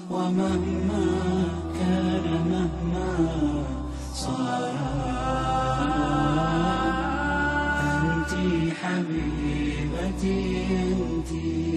ومهما كان مهما صار أنت حبيبتي أنت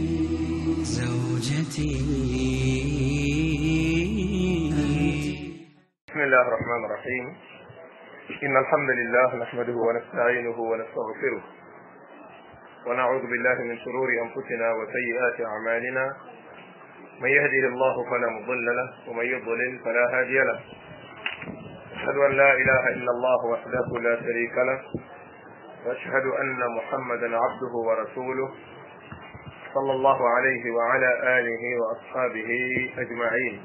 زوجتي بسم الله الرحمن الرحيم إن الحمد لله نحمده ونستعينه ونستغفره ونعوذ بالله من شرور أنفسنا وسيئات أعمالنا من يهده الله فلا مضل له ومن يضلل فلا هادي له أشهد أن لا إله إلا الله وحده لا شريك له وأشهد أن محمدا عبده ورسوله صلى الله عليه وعلى آله وأصحابه أجمعين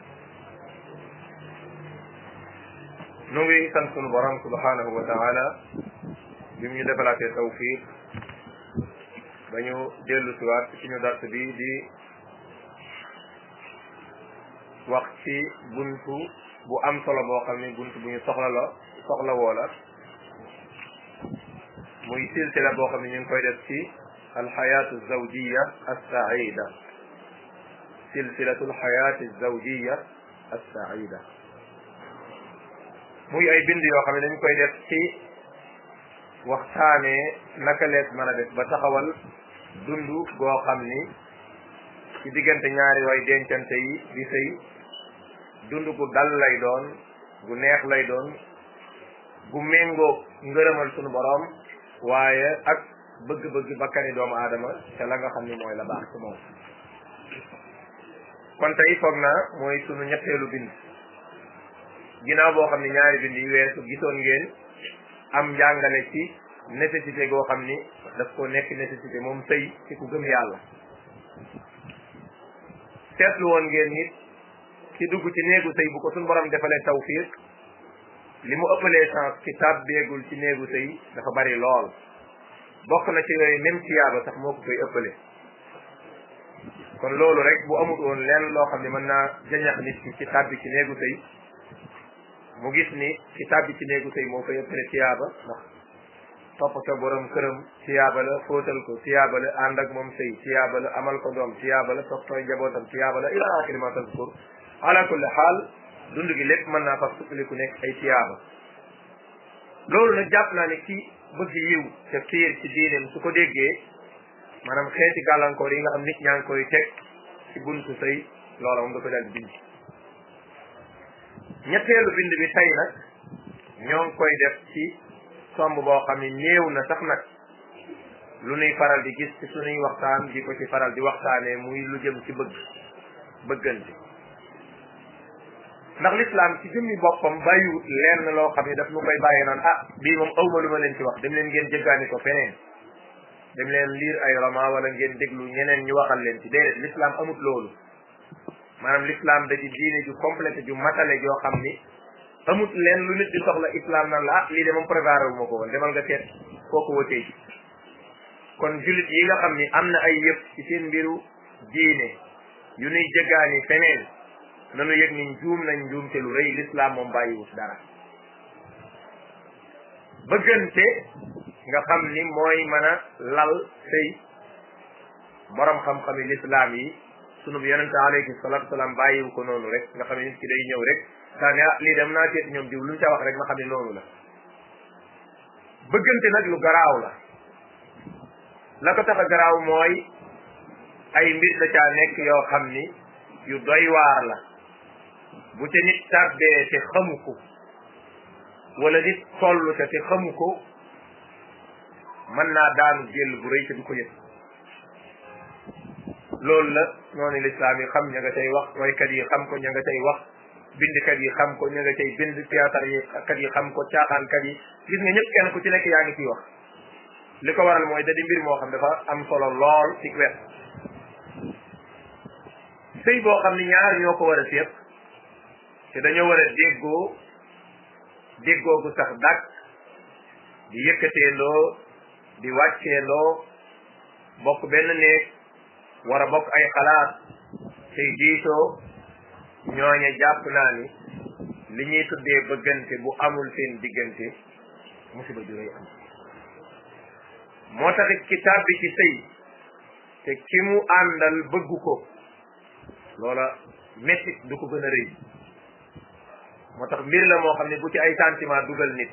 nu ngi sant sunu borom subhanahu wa taala bi mu ñu defalaatee tawfiq ba ñu dellu siwaat ci suñu dars bi di wax ci buntu bu am solo boo xam ni buntu bu ñu soxla la soxla woo la muy silsila boo xam ne ñu ngi koy def ci alxayaatu zawjiya assaida silsilatu alxayaati zawjiya assaida muy ay bind yoo xam ne dañ koy def ci waxtaanee naka lees mën a def ba taxawal dund goo xam ni ci diggante ñaari way dencante yi di sëy dund gu dal lay doon gu neex lay doon gu méngoo ngërëmal sunu boroom waaye ak bëgg-bëgg bakkani doomu aadama te la nga xam ni mooy la baax ci moom kon tey foog naa mooy sunu ñetteelu bind ginnaaw boo xam ne ñaari bind yi weesu gisoon ngeen am njàngale ci nécessité goo xam ni daf ko nekk nécessité moom sëy ci ku gëm yàlla seetlu woon ngeen nit ci dugg ci néegu sëy bu ko suñ borom defalee tawfiq li mu ëppalee chance ci tàbbeegul ci néegu sëy dafa bari lool bokk na ci yooyu même tiyaaba sax moo ko koy ëppale kon loolu rek bu amut woon lenn loo xam ne mën naa jañax nit ki ci tàbbi ci néegu sëy mu gis ni ci tàbbi ci néegu sëy moo koy ëppale tiyaaba ndax toppatoo borom këram tiyaaba la fóotal ko tiyaaba la ànd ak moom sëy tiyaaba la amal ko doom tiyaaba la toppatoo njabootam tiyaaba la ila axiri ma tazkur ala kulli xaal dund gi lépp mën naa fas suppaliku nekk ay tiyaaba loolu nag jàpp naa ne ki bëgg yiw te fiir ci diineem su ko déggee maanaam xeeti gàllankoor yi nga xam nit ñaa ngi koy teg ci buntu sëy loola moom da ko daal di bind ñetteelu bind bi tey nag ñoo ngi koy def ci somb boo xam ne néew na sax nag lu nuy faral di gis ci sunuy waxtaan di ko ci faral di waxtaanee muy lu jëm ci bëgg bëggante ndax lislaam ci jëmmi boppam bàyyiwut lenn loo xam ne daf nu koy bàyyi naan ah bii moom awma lu ma leen ci wax dem leen ngeen jëggaani ko feneen dem leen lire ay roman wala ngeen déglu ñeneen ñu waxal leen ci déedéet lislaam amut loolu maanaam l'islam da ci diine ju complète ju matale joo xam ni amut leen lu nit di soxla islam nan la ah lii de moom préparé wu ma ko woon demal nga seet kooku wëtee ji kon jullit yi nga xam ni am na ay yëpp ci seen mbiru diine yu nuy jëggaani feneen nanu yëg ni njuum nañ njuum te lu rëy l'islam moom bàyyiwut dara bëggante nga xam ni mooy mën a lal sëy borom xam-xami l'islam yi sunu yonente alayhi salatu wasalaam bàyyiwu ko noonu rek nga xam ne nit ki day ñëw rek daa ne ah lii dem naa seet ñoom diw lu ñu ca wax rek nga xam ne noonu la bëggante nag lu garaaw la la ko tax a garaaw mooy ay mbir la caa nekk yoo xam ni yu doy waar la bu ca nit tàbbee te xamu ko wala nit toll te te xamu ko mën naa daanu jël bu rëy te du ko yëg loolu la noonu lislaam yi xam ña nga cay wax waykat yi xam ko ña nga cay wax bindkat yi xam ko ña nga cay bind théâtre yi kat yi xam ko caaxaankat yi gis nga ñëpp kenn ku ci nekk yaa ngi ciy wax li ko waral mooy da di mbir moo xam dafa am solo lool ci wet sëy boo xam ni ñaar ñoo ko war a séq te dañoo war a déggoo déggoo gu sax dàkk di yëkkateendoo di wàcceendoo bokk benn néeg war a bokk ay xalaat tey diisoo ñooñe jàpp naa ni li ñuy tuddee bëggante bu amul seen diggante musiba ju rëy am moo taxit ki tàbbi ci sëy te ki mu àndal bëggu ko loola mettit du ko gën a rëy moo tax mbir la moo xam ne bu ci ay sentiment dugal nit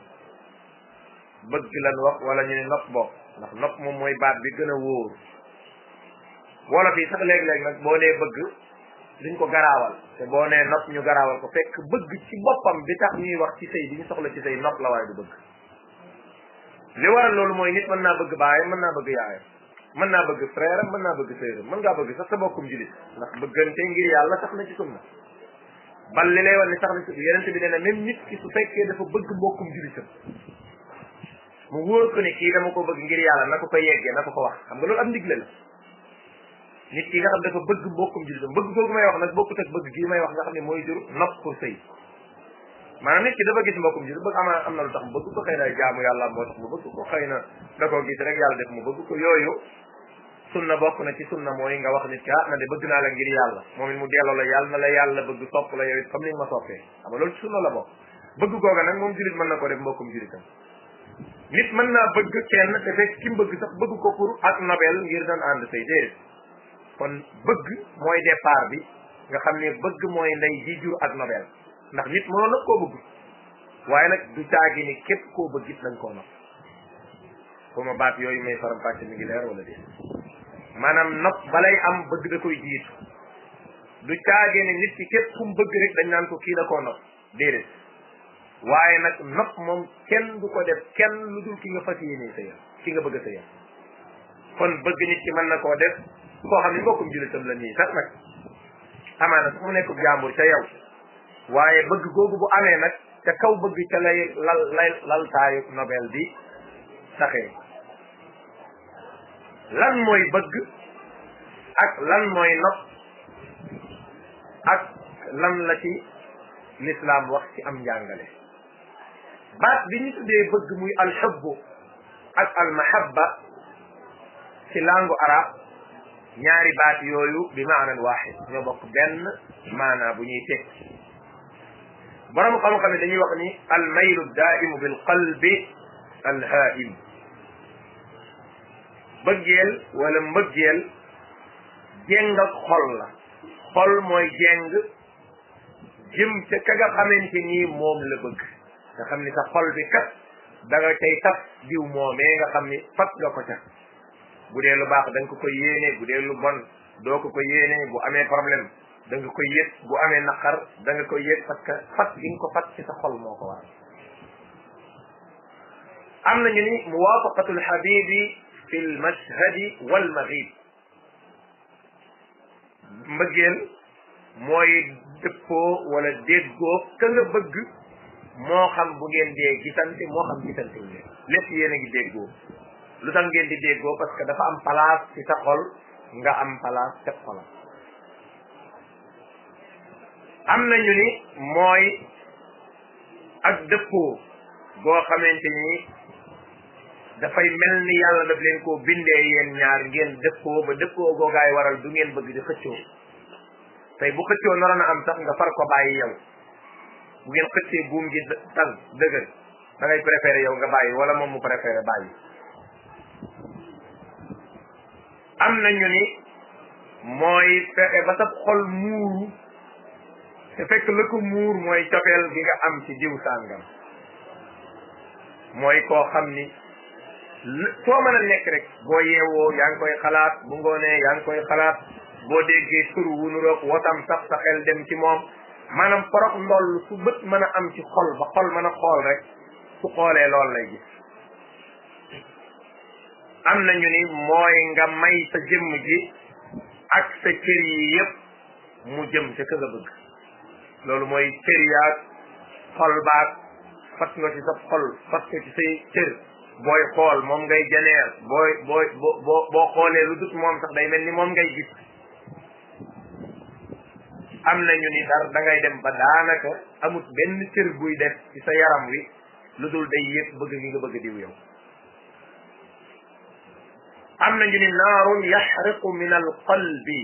bëgg lan wax wala ñu ne nopp bokk ndax nopp moom mooy baat bi gën a wóor wolof yi sax léeg-léeg nag boo nee bëgg duñ ko garaawal te boo nee nopp ñu garaawal ko fekk bëgg ci boppam bi tax ñuy wax ci sëy bi ñu soxla ci sëy nopp la waaye du bëgg li waral loolu mooy nit mën naa bëgg baayam mën naa bëgg yaayam mën naa bëgg frère am mën naa bëgg sœuram mën ngaa bëgg sax sa bokkum julit ndax bëggante ngir yàlla sax na ci sunna bal li lay wan ne sax na ci yenente bi nee na même nit ki su fekkee dafa bëgg mbokkum julitam mu wóor ko ne kii dama ko bëgg ngir yàlla na ko ko yeggee na ko ko wax xam nga loolu am ndigle la nit ki nga xam dafa bëgg mbokkum julitam bëgg googu may wax nag bokkut ak bëgg gii may wax nga xam ne mooy jur nopp pour sëy maanaam nit ki dafa gis mbokkum julit bëgg ama am na lu tax mu bëgg ko xëy na jaamu yàlla moo tax mu bëgg ko xëy na da koo gis rek yàlla def mu bëgg ko yooyu sunna bokk na ci sunna mooy nga wax nit ki ah na de bëgg naa la ngir yàlla moom it mu delloo la yàlla na la yàlla bëgg sopp la yow it comme ni nga ma soppee xam nga loolu ci sunna la bokk bëgg googa nag moom julit mën na ko def mbokkum julitam nit mën naa bëgg kenn te fekk ki mu bëgg sax bëgg ko pour ak nobel ngir doon ànd say déedéet kon bëgg mooy départ bi nga xam ne bëgg mooy ndey ji jur ak nobel ndax nit mënoon nag koo bëgg waaye nag du caagi ni képp koo bëgg it nañ koo nopp foo ma baat yooyu may faram fàcce mi ngi leer wala déet maanaam nopp balay am bëgg da koy jiitu du caagee ne nit ki képp ku mu bëgg rek dañ naan ko kii da koo nopp déedéet waaye nag nopp moom kenn du ko def kenn lu dul ki nga fas yéene sëyal ki nga bëgg a sëyal kon bëgg nit ki mën na koo def koo xam ne mbokkum jullitam la nii sax nag amaana sax mu nekk jàmbur ca yow waaye bëgg googu bu amee nag ca kaw bëgg ca lay lal lay laltaayu nobel bi saxee lan mooy bëgg ak lan mooy nopp ak lan la ci l'islam wax ci am njàngale baat bi ñu tuddee bëgg muy alxubbu ak almahabba ci langue arab ñaari baat yooyu bi maanan waaxid ñoo bokk benn maanaa bu ñuy teg borom xam-xam ne dañuy wax ni almaylu daimu bil qalbi alhaim bëggeel wala mbëggeel jéng ak xol la xol mooy jéng jëm ca ka nga xamante ni moom la bëgg nga xam ni sa xol bi kat da nga tey taf diw moomee nga xam ni fat nga ko ca bu dee lu baax da nga ko koy yéene bu dee lu bon doo ko ko yéene bu amee problème da nga koy yëg bu amee naqar da nga koy yëg parce que fat gi nga ko fat ci sa xol moo ko waral am nañu ni muwafaqatul habibi fi l mashhadi wal maghib mbëggeel mooy dëppoo wala déggoo ka nga bëgg moo xam bu ngeen dee gisante moo xam gisante wu leen lépp yéen a ngi déggoo lu tax ngeen di déggoo parce que dafa am place ci sa xol nga am place ca xolam am nañu ni mooy ak dëppoo goo xamante ni dafay mel ni yàlla daf leen koo bindee yéen ñaar ngeen dëppoo ba dëppoo googaay waral du ngeen bëgg di xëccoo tey bu xëccoo naroon a am sax nga far ko bàyyi yow bu ngeen xëccee buum gi tan dëgër da ngay préféré yow nga bàyyi wala moom mu préféré bàyyi am nañu ni mooy fexe ba sa xol muuru te fekk la ko muur mooy cofeel gi nga am ci diw sàngam mooy koo xam ni foo mën a nekk rek boo yeewoo yaa ngi koy xalaat bu ngoonee yaa ngi koy xalaat boo déggee tur wu nuroog wotam sax sa xel dem ci moom maanaam porox ndoll su bët mën a am ci xol ba xol mën a xool rek su xoolee loolu lay gis am nañu ni mooy nga may sa jëmm ji ak sa cër yi yépp mu jëm ca ka nga bëgg loolu mooy cër yaag xol baag fat nga ci sa xol fat nga ci say cër booy xool moom ngay janeer booy booy boo boo xoolee lu dut moom sax day mel ni moom ngay gis am nañu ni dar da ngay dem ba daanaka amut benn cër buy def ci sa yaram wi lu dul day yëg bëgg gi nga bëgg diw yow am nañu ni naarun yaxriqu min al qalbi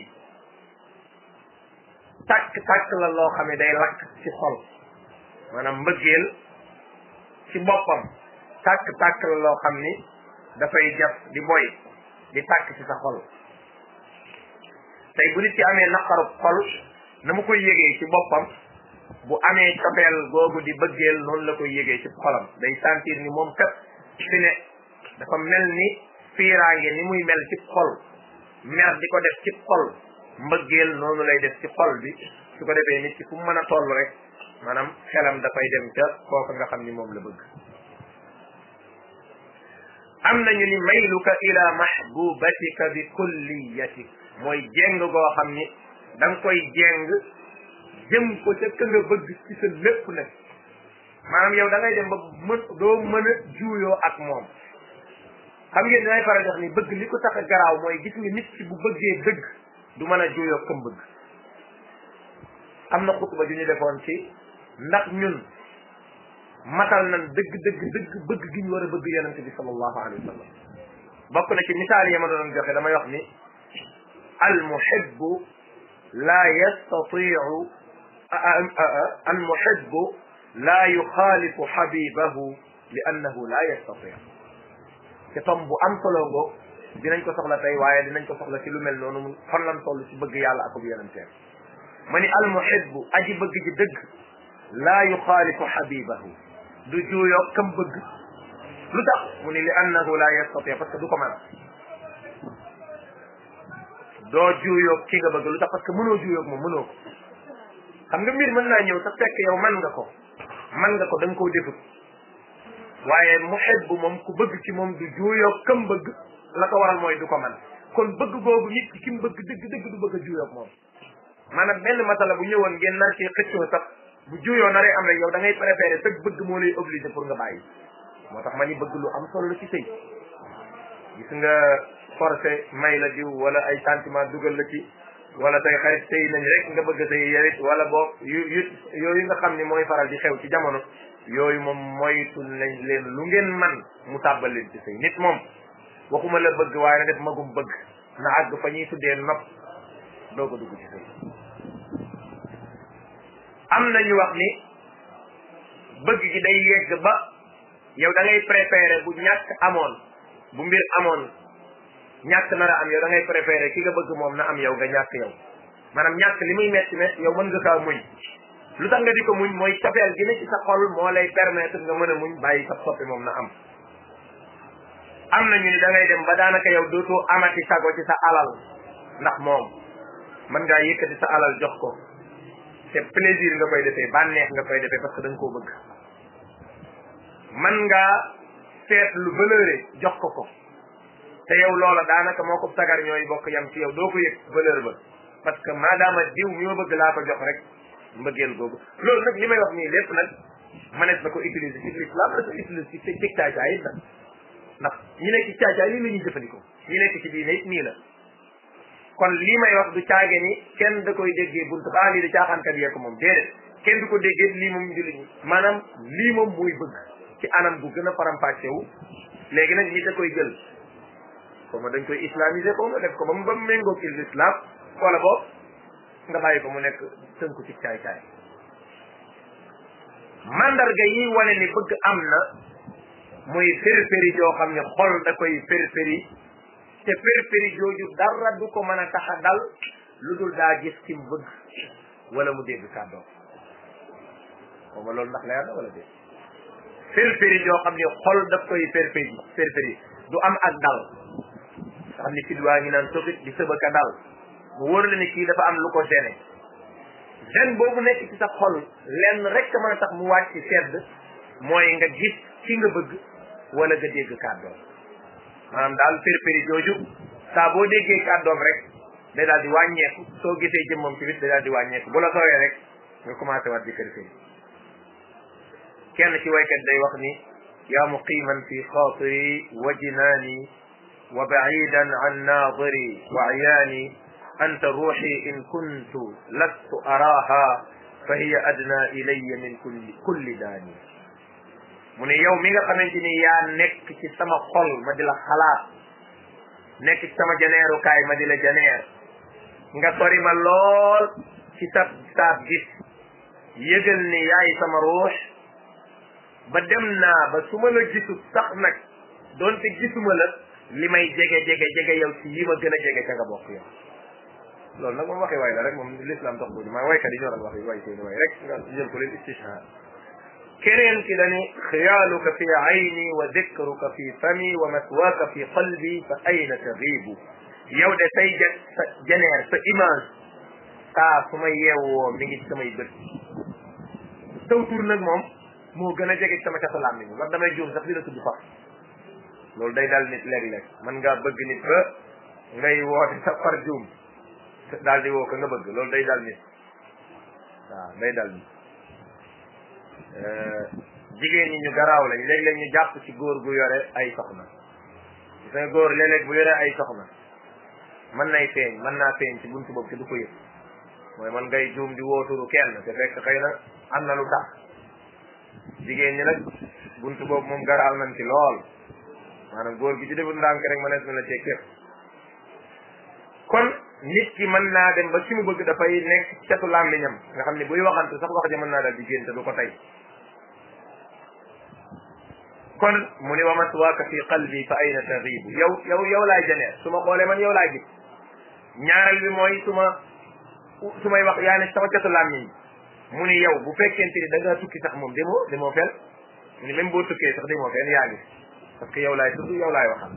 tàkk-tàkk la loo xam ne day lakk ci xol maanaam mbëggeel ci boppam tàkk-tàkk la loo xam ni dafay jaf di boy di tàkk ci sa xol tey bu nit ci amee naqaru xol na mu koy yëgee ci boppam bu amee cofeel googu di bëggeel noonu la koy yëgee ci xolam day sentir ni moom kat fi ne dafa mel ni fiiraange ni muy mel ci xol mer di ko def ci xol mbëggeel noonu lay def ci xol bi su ko defee nit ki fu mu mën a toll rek maanaam xelam dafay dem ca kooka nga xam ni moom la bëgg am nañu ni mayluka ila mahbubatika bi kulliyatik mooy jéng goo xam ni da nga koy jéng jëm ko ca ka nga bëgg ci sa lépp nag maanaam yow da ngay dem ba mën doo mën a juuyoo ak moom xam ngeen dinay faral di wax ni bëgg li ko tax a garaaw mooy gis nga nit ki bu bëggee dëgg du mën a juuyoo kam bëgg am na xutba ju ñu defoon ci ndax ñun matal nañ dëgg dëgg dëgg bëgg gi ñu war a bëgg yonente bi sallallahu alayhi wa sallam bokk na ci misaal yi ma doon joxe damay wax ni al muhibbu la yastatiu al muhibbu la yuxaalifu xabibahu li annahu la yastatiu te tom bu am solo ngo dinañ ko soxla tey waaye dinañ ko soxla ci lu mel noonu mu fan lan toll ci bëgg yàlla akub yonenteem ma ni al muhibbu aji bëgg ji dëgg la yuxaalifu xabibahu du juuyoo kam bëgg lu tax mu ni li annahu la yastati parce que du ko mën doo juuyoo ki nga bëgg lu tax parce que mënoo juuyoo moom mënoo ko xam nga mbir mën naa ñëw sax fekk yow man nga ko man nga ko da nga koo defut waaye muhibbu moom ku bëgg ci moom du juuyoo kam bëgg la ko waral mooy du ko man kon bëgg googu nit ki ki mu bëgg dëgg dëgg du bëgg a juuyoo moom maanaam benn masala bu ñëwoon ngeen nar ci xëccoo sax bu juyoo naree am rek yow da ngay préféré sëg bëgg moo lay obligé pour nga bàyyi moo tax ma ni bëgg lu am solo la ci sëy gis nga forcé may la diw wala ay sentiment dugal la ci wala tey xarit sëy nañ rek nga bëgg sëy yewit wala boo yu yu yooyu nga xam ni mooy faral di xew ci jamono yooyu moom moytu nañ leen lu ngeen man mu tàbbal leen ci sëy nit moom waxuma la bëgg waaye na def magum bëgg na àgg fa ñuy tuddee nopp doo ko dugg ci sëy am na ñu wax ni bëgg gi day yegg ba yow da ngay préféré bu ñàkk amoon bu mbir amoon ñàkk nar a am yow da ngay préféré ki nga bëgg moom na am yow nga ñàkk yow maanaam ñàkk li muy metti metti yow mën nga kaa muñ lu tax nga di ko muñ mooy cofeel gi ne ci sa xol moo lay permettre nga mën a muñ bàyyi sa soppi moom na am am na ñu ni da ngay dem ba daanaka yow dootoo amati sago ci sa alal ndax moom mën ngaa yëkkati sa alal jox ko te plaisir nga koy defee bànneex nga koy defee parce que da nga koo bëgg man ngaa seet lu valeuré jox ko ko te yow loola daanaka moo ko sagar ñooy bokk yam ci yow doo ko yëg valeur ba parce que maadaama diw mi ma bëgg laa ko jox rek mbëggeel googu loolu nag li may wax nii lépp nag manees na ko utiliser ci l'islam la ko utiliser ci ci caacaay it nag ndax ñi nekk ci caacaay lii la ñuy jëfandikoo ñi nekk ci diine it nii la kon lii may wax du caage ni kenn da koy déggee buntu baa lii da caaxaankat yee ko moom déedéet kenn du ko déggee lii moom jullit ñi maanaam lii moom muy bëgg ci anam gu gën a faram-fàcce wu léegi nag ñi da koy jël xaw ma dañ koy islamiser xaw ma def ko ba mu ba mu méngoog l'islam wala boog nga bàyyi ko mu nekk tënku ci caay-caay mandarga yi wane ni bëgg am na muy férféri joo xam ne xol da koy férféri te férféri jooju dara du ko mën a tax a dal lu dul daa gis ki mu bëgg wala mu dégg kàddoom xaw ma loolu ndax leer na wala déet férféri joo xam ne xol daf koy férféri férféri du am ak dal nga xam ne fit waa ngi naan sofit di sëbaka dal mu wóor la ni kii dafa am lu ko gêné gêne boobu nekk ci sa xol lenn rek mën a tax mu wàcc sedd mooy nga gis ki nga bëgg wala nga dégg kàddoom maanaam daal férféri jooju saa boo déggee kàddoom rek day daal di wàññeeku soo gisee jëmmam ci bit day daal di wàññeeku bu la sooyee rek nga commencé waat di férféri kenn ci waykat day wax ni yaa muqiman fi xaatiri wa jinaani wa baidan an naadiri wa ayaani anta ruuxi in kuntu lastu araaha fa hiya adna ilaya min kulli kulli daani mu ne yow mi nga xamante ni yaa nekk ci sama xol ma di la xalaat nekk ci sama janeerukaay ma di la janeer nga sori ma lool ci sab saab gis yëgal ni yaay sama ruux ba dem naa ba su ma la gisut sax nag doonte gisuma la li may jege jege jege yow ci yi ma gën a jege ca nga bokk yow loolu nag moom waxi waay la rek moom l'islam tax ko maa waykat yi ñoo doon wax yi way seeni way rek nga jël ko leen istishhar keneen ki dani xiyaaluka fi ayni wa dikruka fi fami wa maswaaka fi qalbi fa ayna tagibu yow de say ja sa jeneer sa image saa su ma yeewoo mi ngi ci samay bët saw tur nag moom moo gën a jege sama catu làmmiñ man damay juum sax di la tudd faf loolu day dal nit léeg-léeg mën ngaa bëgg nit ba ngay woote sa far juum daal di woo ko nga bëgg loolu day dal nit waaw day dal nit jigéen ñi ñu garaaw lañ léeg-léeg ñu jàpp ci góor gu yore ay soxna gis nga góor léeg-léeg bu yore ay soxna mën nay feeñ mën naa feeñ ci buntu boobu te du ko yëg mooy man ngay juum di wooturu kenn te fekk xëy na am na lu tax jigéen ñi nag buntu boobu moom garaaw nañ ci lool maanaam góor gi ci deful ndànk rek mënees na la cee képp kon nit ki mën naa dem ba ci mu bëgg dafay nekk ci catu làmmiñam nga xam ne buy waxante sax wax ja mën naa dal di génn te du ko tey kon mu ni wa maswaaka fi qalbi fa ayna taxibu yow yow yow laay janeer su ma xoolee man yow laay gis ñaareel bi mooy su ma su may wax yaa ne sama catu làmmiñ mu ni yow bu fekkente ni da ngaa tukki sax moom demoo demoo fen mu ni même boo tukkee sax demoo fen yaa ngi parce que yow laay tudd yow laay waxal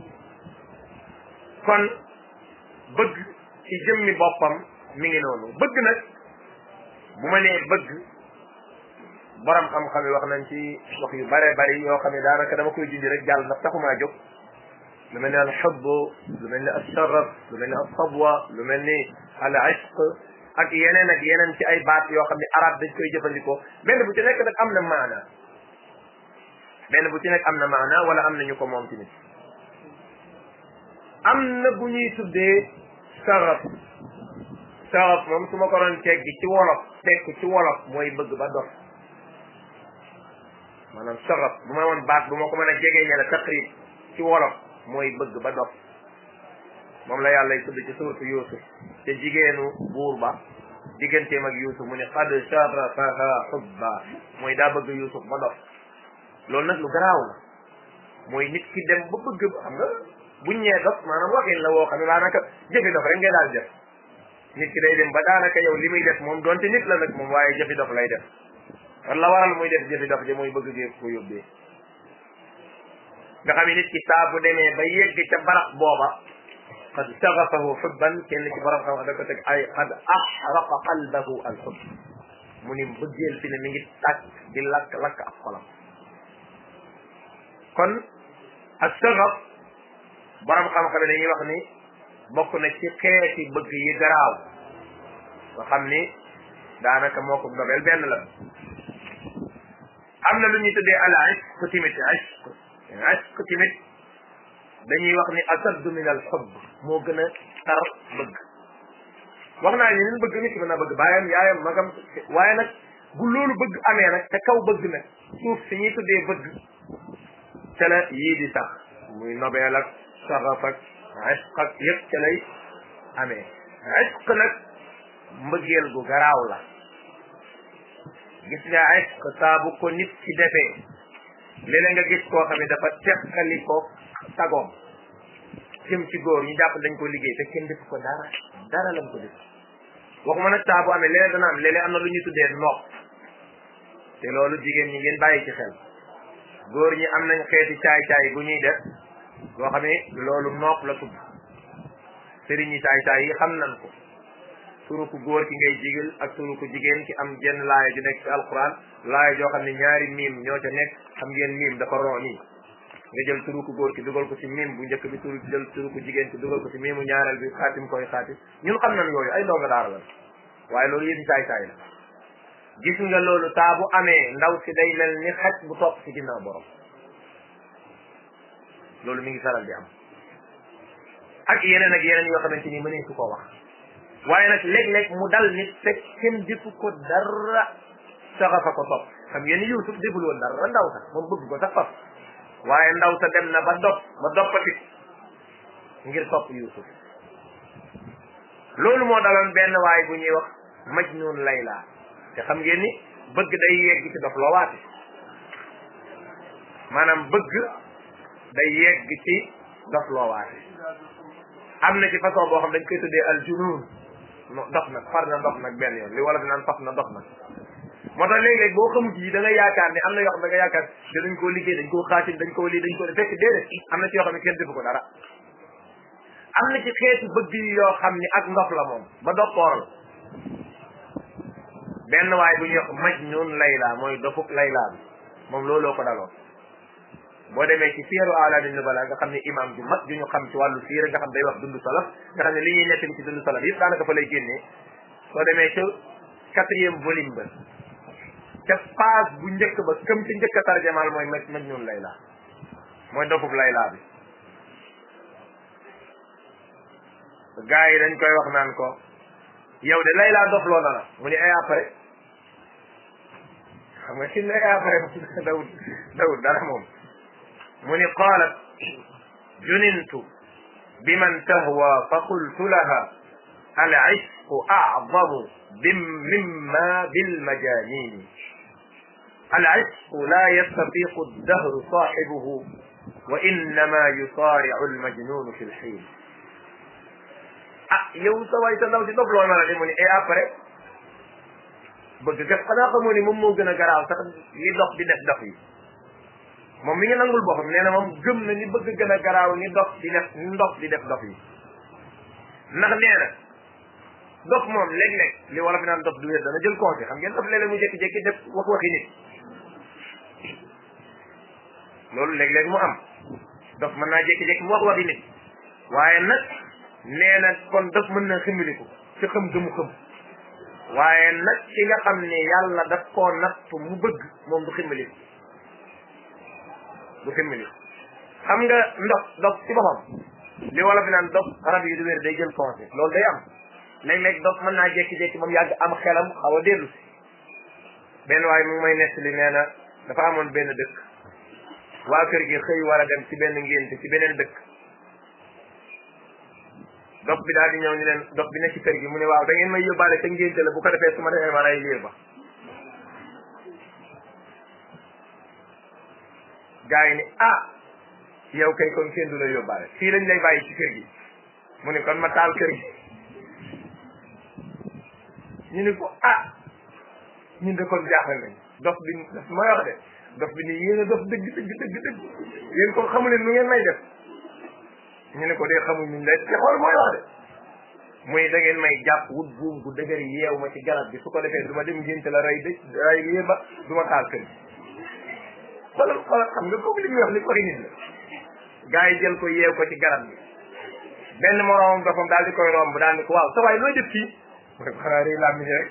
kon bëgg ci jëmmi boppam mi ngi noonu bëgg nag bu ma nee bëgg borom xam-xam yi wax nañ ci wax yu bare bari yoo xam ne daanaka dama koy junj rek jàll ndax taxumaa jóg lu mel ni al xubb lu mel ni al sharaf lu mel ni al sabwa lu mel ni al ishq ak yeneen ak yeneen ci ay baat yoo xam ne arab dañ koy jëfandikoo benn bu ci nekk nag am na maana benn bu ci nekk am na maana wala am na ñu ko moom tamit am na bu ñuy tuddee saraf saraf moom su ma ko doon teggi ci wolof tekk ci wolof mooy bëgg ba dof maanaam saraf bu ma woon baat bu ma ko mën a jegee ñe la taqrib ci wolof mooy bëgg ba dof moom la yàlla tudd ci suuratu Yuusuf te jigéenu buur ba digganteem ak Yuusuf mu ne qad sharafaha hubba mooy daa bëgg Yuusuf ba dof loolu nag lu garaaw la mooy nit ki dem ba bëgg xam nga buñ ñee dof maanaam waxin la woo xam ne daanaka jëfi dof rek ngay daal def nit ki day dem ba daanaka yow li muy def moom donte nit la nag moom waaye jëfi dof lay def war la waral muy def jëfi dof ji mooy bëgg gee ko yóbbee nga xam ne nit ki saa bu demee ba yegg ca barax booba qad shagafahu xubban kenn ci borom xam da ko teg ay qad axraqa qalbahu al xubb mu ni bëggeel fi ne mi ngi tàkk di lakk lakk ak xolam kon ak sagaf borom xam-xam yi dañuy wax ni bokk na ci xeeti bëgg yi garaaw nga xam ni daanaka moo ko dobel benn la am na lu ñuy tuddee al ishq timit ishq ishq timit dañuy wax ni asaddu min al xubb moo gën a tar bëgg wax naa ni nin bëgg nit ki mën naa bëgg baayam yaayam magam waaye nag bu loolu bëgg amee nag te kaw bëgg nag suuf si ñuy tuddee bëgg ca la yii di sax muy nobeel ak saraf ak ishq ak yëpp ca lay amee ishq nag mbëggeel gu garaaw la gis nga ishq saa bu ko nit ci defee léeg-léeg nga gis koo xam ne dafa teqali ko sagoom jëm ci góor ñu jàpp dañ ko liggéey te kenn def ko dara dara lañ ko def waxuma nag saa bu amee léeg dana am léeg-léeg am na lu ñuy tuddee nopp te loolu jigéen ñi ngeen bàyyi ci xel góor ñi am nañ xeeti caay-caay bu ñuy def boo xam ne loolu nopp la tudd sëriñ ñi caay-caay yi xam nañ ko turu ku góor ki ngay jigil ak turu ku jigéen ki am jenn laaya ju nekk ci alquran laaya joo xam ne ñaari miim ñoo ca nekk xam ngeen miim dafa ron nii nga jël turu ku góor ki dugal ko ci miim bu njëkk bi turu jël turu ku jigéen ki dugal ko ci miimu ñaareel bi xaatim koy xaatim ñun xam nañ yooyu ay ndonga daara la waaye loolu yëpp caay-caay la gis nga loolu saa bu amee ndaw si day mel ni xaj bu topp ci ginnaaw borom loolu mi ngi faral di am ak yeneen ak yeneen yoo xamante ni mënee su ko wax waaye nag léeg-léeg mu dal nit fekk kenn defu ko dara saxafa ko topp xam ngeen ni Yuusuf deful woon dara ndaw sax moom bëgg ko sax faf waaye ndaw sa dem na ba dopp ba doppati ngir topp Yuusuf loolu moo daloon benn waay bu ñuy wax Majnun Layla te xam ngeen ni bëgg day yegg ci dof loo waate maanaam bëgg day yegg ci dof loo waate am na ci façon boo xam dañ koy tuddee al junun dox nag far na dox nag benn yoon li wala bi naan faf na dox nag moo tax léeg-léeg boo xamut yi da nga yaakaar ne am na yoo xam ne da nga yaakaar te dañ koo liggéey dañ koo xaatim dañ koo lii dañ ko fekk déedéet am na ci yoo xam ne kenn defu ko dara am na ci xeetu bëgg yi yoo xam ni ak ndox la moom ba dokkooral benn waay bu ñuy wax Majnun Layla mooy dofuk Layla bi moom looloo ko daloon boo demee ci siiru alaami nubala nga xam ne imam ju mag ju ñu xam ci wàllu siira nga xam day wax dundu salaf nga xam ne li ñuy nettali ci dundu salaf yëpp daanaka fa lay génnee soo demee ca quatrième volume ba ca page bu njëkk ba këm ci njëkk a tarjamaal mooy maj Majnun Layla mooy dofuk Layla bi gars yi dañ koy wax naan ko yow de Layla dof loo na la mu ni ay après xam nga si ne ay après dawut dawut dara moom mu ni qaalat junintu biman tahwa fa qultu laha al ishqu a'zamu bim mimma bil majanini al ishqu la yastafiqu ad-dahru sahibuhu wa innama yusari'u al majnun fi al hin ah yow sa waay sa ndaw si dof loo na la de mu ni et après bëgg kat xanaa xamoo ni moom moo gën a garaaw sax li dox di def dox yi moom mi ngi nangul boppam nee na moom gëm na ni bëgg gën a garaaw ni dox di def ni ndox di def dox yi ndax nee na dox moom léeg-léeg li wala fi naan dox du wér dana jël conseil xam ngeen dox léeg-léeg mu jékki-jékki def wax waxi nit loolu léeg-léeg mu am dox mën naa jékki-jékki mu wax waxi nit waaye nag nee na kon dof mën na ximiliku ci xam gëmu xam waaye nag ki nga xam ne yàlla daf koo natt mu bëgg moom du ximmiliku du ximmiliku xam nga ndox dof ci boppam li wala fi naan dof rab yi du wér day jël conseil loolu day am léeg-léeg dof mën naa jékki-jékki moom yàgg am xelam xaw a dellu si benn waaye mu ngi may nettali nee na dafa amoon benn dëkk waa kër gi xëy war a dem ci benn ngénte ci beneen dëkk dox bi daal di ñëw ni leen dox bi ne ci kër gi mu ne waaw da ngeen may yóbbaale te ngénte la bu ko defee su ma defee ma ray liir ba gars yi ni ah yow kay kon kenn du la yóbbaale fii lañ lay bàyyi ci kër gi mu ne kon ma taal kër gi ñu ni ko ah ñun de kon jaaxal nañ dof bi daf may wax de dof bi ni yéen a dof dëgg dëgg dëgg dëgg yéen kon xamu leen nu ngeen may def ñu ne ko dee xamuñ ñu lay te xool mooy wax de muy da ngeen may jàpp wut buum gu dëgër yeew ma ci garab bi su ko defee du ma dem ngénte la ray dëj ray lii ba du ma taal kër gi xoolal xoolal xam nga kooku li muy wax li koy nit la gars yi jël ko yeew ko ci garab bi benn moroomam dofam daal di koy romb daal di ko waaw sa waay looy def fii mu ne ko xanaa rëy làmmiñ rek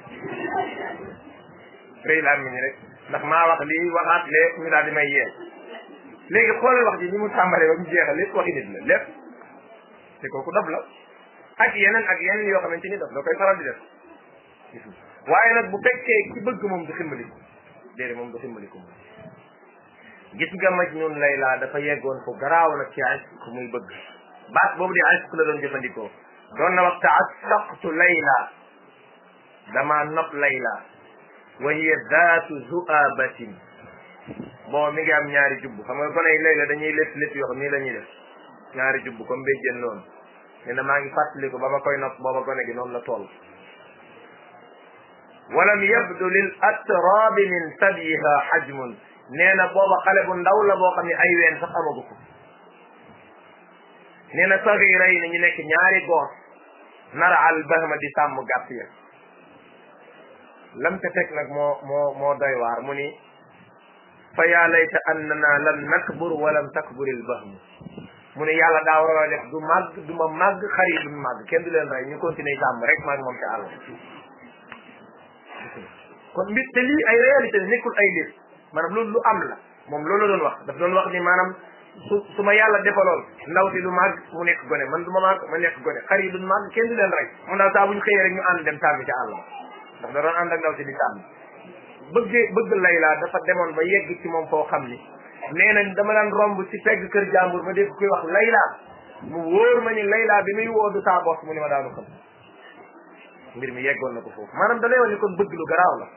rëy làmmiñ rek ndax maa wax lii waxaat lee ñu daal di may yeew léegi xoolal wax ji ni mu tàmbalee ba mu jeexal lépp waxi nit la lépp te kooku dof la ak yeneen ak yeneen yoo xamante ni dof da koy faral di def waaye nag bu fekkee ki bëgg moom du ximbaliku déedéet moom du ximbaliku moom gis nga Majnun Layla dafa yeggoon fu garaaw nag ci ashq muy bëgg baat boobu di ashq la doon jëfandikoo doon na wax ta'assaqtu Layla dama nopp Layla wa hiya zaatu zu'abatin bon mi ngi am ñaari jubb xam nga gone yi Layla dañuy lépp lépp yoo xam nii la ñuy def ñaari jubb comme béjjën noonu nee na maa ngi fàttaliku ba ma koy nopp booba gone gi noonu la toll walam yabdu lil atrabi min sabyiha hajmun nee na booba xale bu ndaw la boo xam ne ay ween sax amagu ko nee na sagira yi ne ñu nekk ñaari goor nara al bahma di sàmm gàtt ya lam ca teg nag moo moo moo doy waar mu ni fa yaa layta annana lam nakbur wa lam takbur al bahmu mu ne yàlla daa war a def du màgg du ma màgg xar yi duñ màgg kenn du leen rey ñu continuer sàmm rek maag moom ca àll kon mbir te lii ay réalité la nekkul ay lépp maanaam loolu lu am la moom loolu la doon wax daf doon wax ni maanaam su su ma yàlla defaloon ndaw si du màgg mu nekk gone man du ma màgg ma nekk gone xar yi duñ màgg kenn du leen rey mun daal saa bu ñu xëyee rek ñu ànd dem sàmmi ca àll ndax da doon ànd ak ndaw si di sàmmi bëggee bëgg laylaa dafa demoon ba yegg ci moom foo xam ni nee na dama daan romb ci pegg kër jàmbur ma dégg koy wax laylaa mu wóor ma ni laylaa bi muy woo du saa bos mu ni ma daanu xam mbir mi yeggoon na ko foofu maanaam da lay wax ni kon bëgg lu garaaw la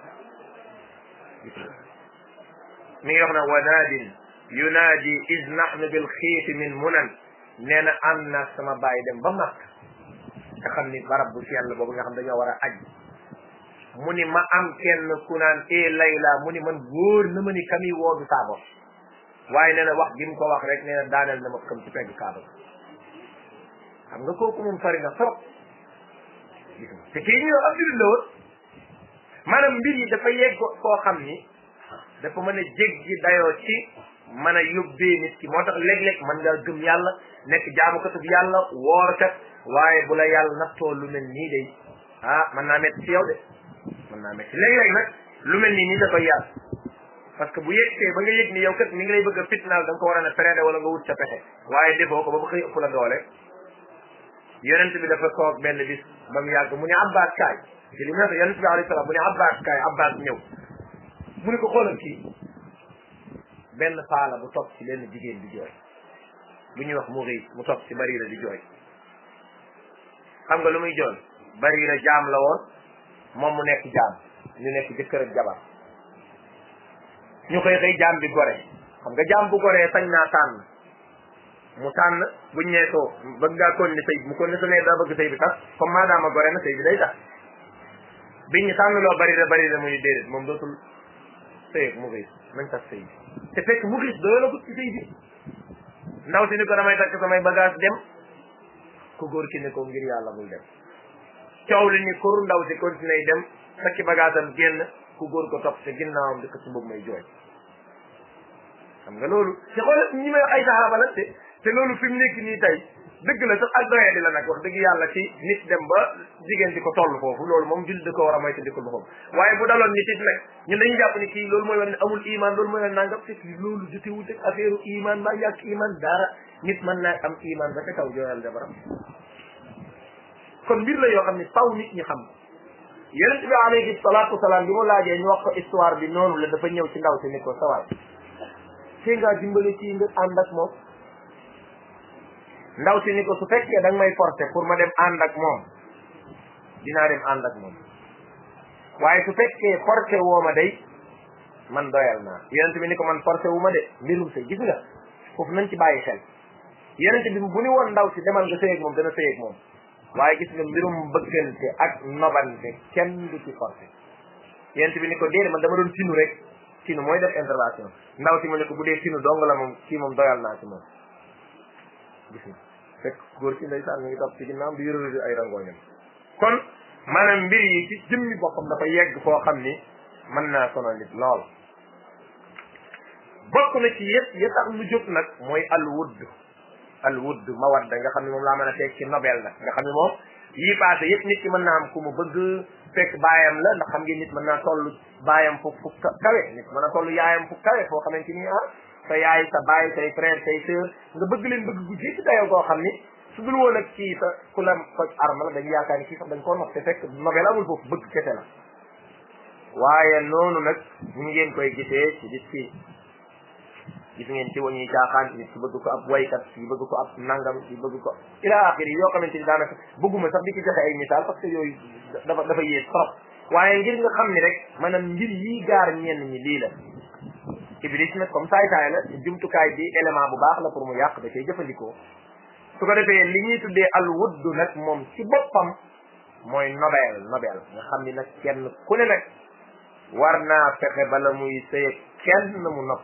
mi ngi wax na wanaadin yunaadi is nahnu bil xiifi min munan nee na am na sama bàyyi dem ba màkk nga xam ni barab bu sell boobu nga xam dañoo war a aj mu ni ma am kenn ku naan e layla mu ni man wóor na ma ni kami woodu saa bopp waaye nee na wax gi mu ko wax rek nee na daaneel na ma kam ci pegg kaaba xam nga kooku moom sori na trop gis nga te kii ñu ab julit la woon maanaam mbir yi dafa yegg koo xam ni dafa mën a jéggi dayoo ci mën a yóbbee nit ki moo tax léeg-léeg mën nga gëm yàlla nekk jaamukatub yàlla woorkat waaye bu la yàlla nattoo lu mel nii day ah mën naa metti ci yow de mën naa metti léeg-léeg nag lu mel nii nii da koy yàlla parce que bu yëgsee ba nga yëg ni yow kat mi ngi lay bëgg a fitnaal da nga ko war a ne freiné wala nga wut sa pexe waaye defoo ko ba ba xëy ëpp la doole yonent bi dafa toog benn bis ba mu yàgg mu ne abbas kaay ci li mu ne yonent bi alayhi salaam mu ne abbas kaay abbas ñëw mu ne ko xoolal kii benn faala bu topp ci benn jigéen di jooy bu ñuy wax mu xiis mu topp ci barira di jooy xam nga lu muy jooy barira jaam la woon moom mu nekk jaam ñu nekk jëkkër ak jabar ñu xëy xëy jaam bi gore xam nga jaam bu goree sañ naa tànn mu tànn buñ nee ko bëgg ngaa kon ni sëy mu kon ni su nee daa bëgg sëy bi tax comme maadaama gore na sëy bi day tax biñ ñu tànn loo bari na bari na muy déedéet moom dootul sëy ak mu xiis nañ tax sëy bi te fekk mu xiis doyo la ci sëy bi ndaw si ni ko damay takk samay bagage dem ku góor ki ne ko ngir yàlla bul dem coow li ni kur ndaw si continué dem takki bagage am génn ku góor ko topp te ginnaawam di ko ci mbëgg may jooy xam nga loolu te xoolal ñi may ay saxaaba la te te loolu fi mu nekk nii tey dëgg la sax ak doyee di la nag wax dëgg yàlla ci nit dem ba jigéen di ko toll foofu loolu moom jullit da ko war a moytu di ko boppam waaye bu daloon nit it nag ñun dañuy jàpp ni kii loolu mooy wane ne amul iman loolu mooy wane nangam te loolu jotewut ak affaire iman ba yàq iman dara nit mën naa am iman ba ca kaw jooyal jabaram kon mbir la yoo xam ne faw nit ñi xam yonent bi alayhi salaatu wasalaam bi mu laajee ñu wax ko histoire bi noonu la dafa ñëw ci ndaw si ni ko sawaay fii ngaa dimbale ci nga ànd ak moom ndaw si ni ko su fekkee da nga may forcer pour ma dem ànd ak moom dinaa dem ànd ak moom waaye su fekkee forcer woo ma day man doyal naa yonent bi ni ko man forcer wu ma de mbirum sëy gis nga foofu nañ ci bàyyi xel yonent bi bu ni woon ndaw si demal nga sëy ak moom dana sëy ak moom waaye gis nga mbirum bëggante ak nobante kenn du ci forcer yonent bi ni ko déedéet man dama doon tinu rek tinu mooy def intervention ndaw si ma ne ko bu dee tinu dong la moom kii moom doyal naa ci moom gis nga fekk góor ci ndeysaan mi ngi topp ci ginnaaw di yërëru ay rangooñam kon maanaam mbir yi ci jëmmi boppam dafa yegg foo xam ni mën naa sonal nit lool bokk na ci yëpp ya tax lu jóg nag mooy al wudd al wudd mawadda nga xam ne moom laa mën a teg ci nobel nag nga xam ne moom yii passé yëpp nit ki mën naa am ku mu bëgg fekk baayam la ndax xam ngeen nit mën naa toll baayam fu fu kawe nit mën a toll yaayam fu kawe foo xamante ni ah sa yaay sa baay say frère say sœur nga bëgg leen bëgg gu ci dayoo koo xam ni su dul woon ak kii sa ku la foj arme la dañu yaakaar ni kii sax dañ koo nox te fekk nobel amul foofu bëgg kese la waaye noonu nag ñu ngeen koy gisee ci nit ki gis ngeen ci wañuy caaxaan nit ki bëgg ko ab waykat ki bëgg ko ab nangam ki bëgg ko ila axiri yoo xamante ni daanaka bëgguma sax di ci joxe ay misaal parce que yooyu dafa dafa yées trop waaye ngir nga xam ni rek maanaam mbir yii gaar ñenn ñi lii la iblis nag comme saay saay la jumtukaay bi élément bu baax la pour mu yàq da cay jëfandikoo su ko defee li ñuy tuddee al wuddu nag moom ci boppam mooy nobel nobel nga xam ni nag kenn ku ne nag war naa fexe bala muy sëye kenn mu nopp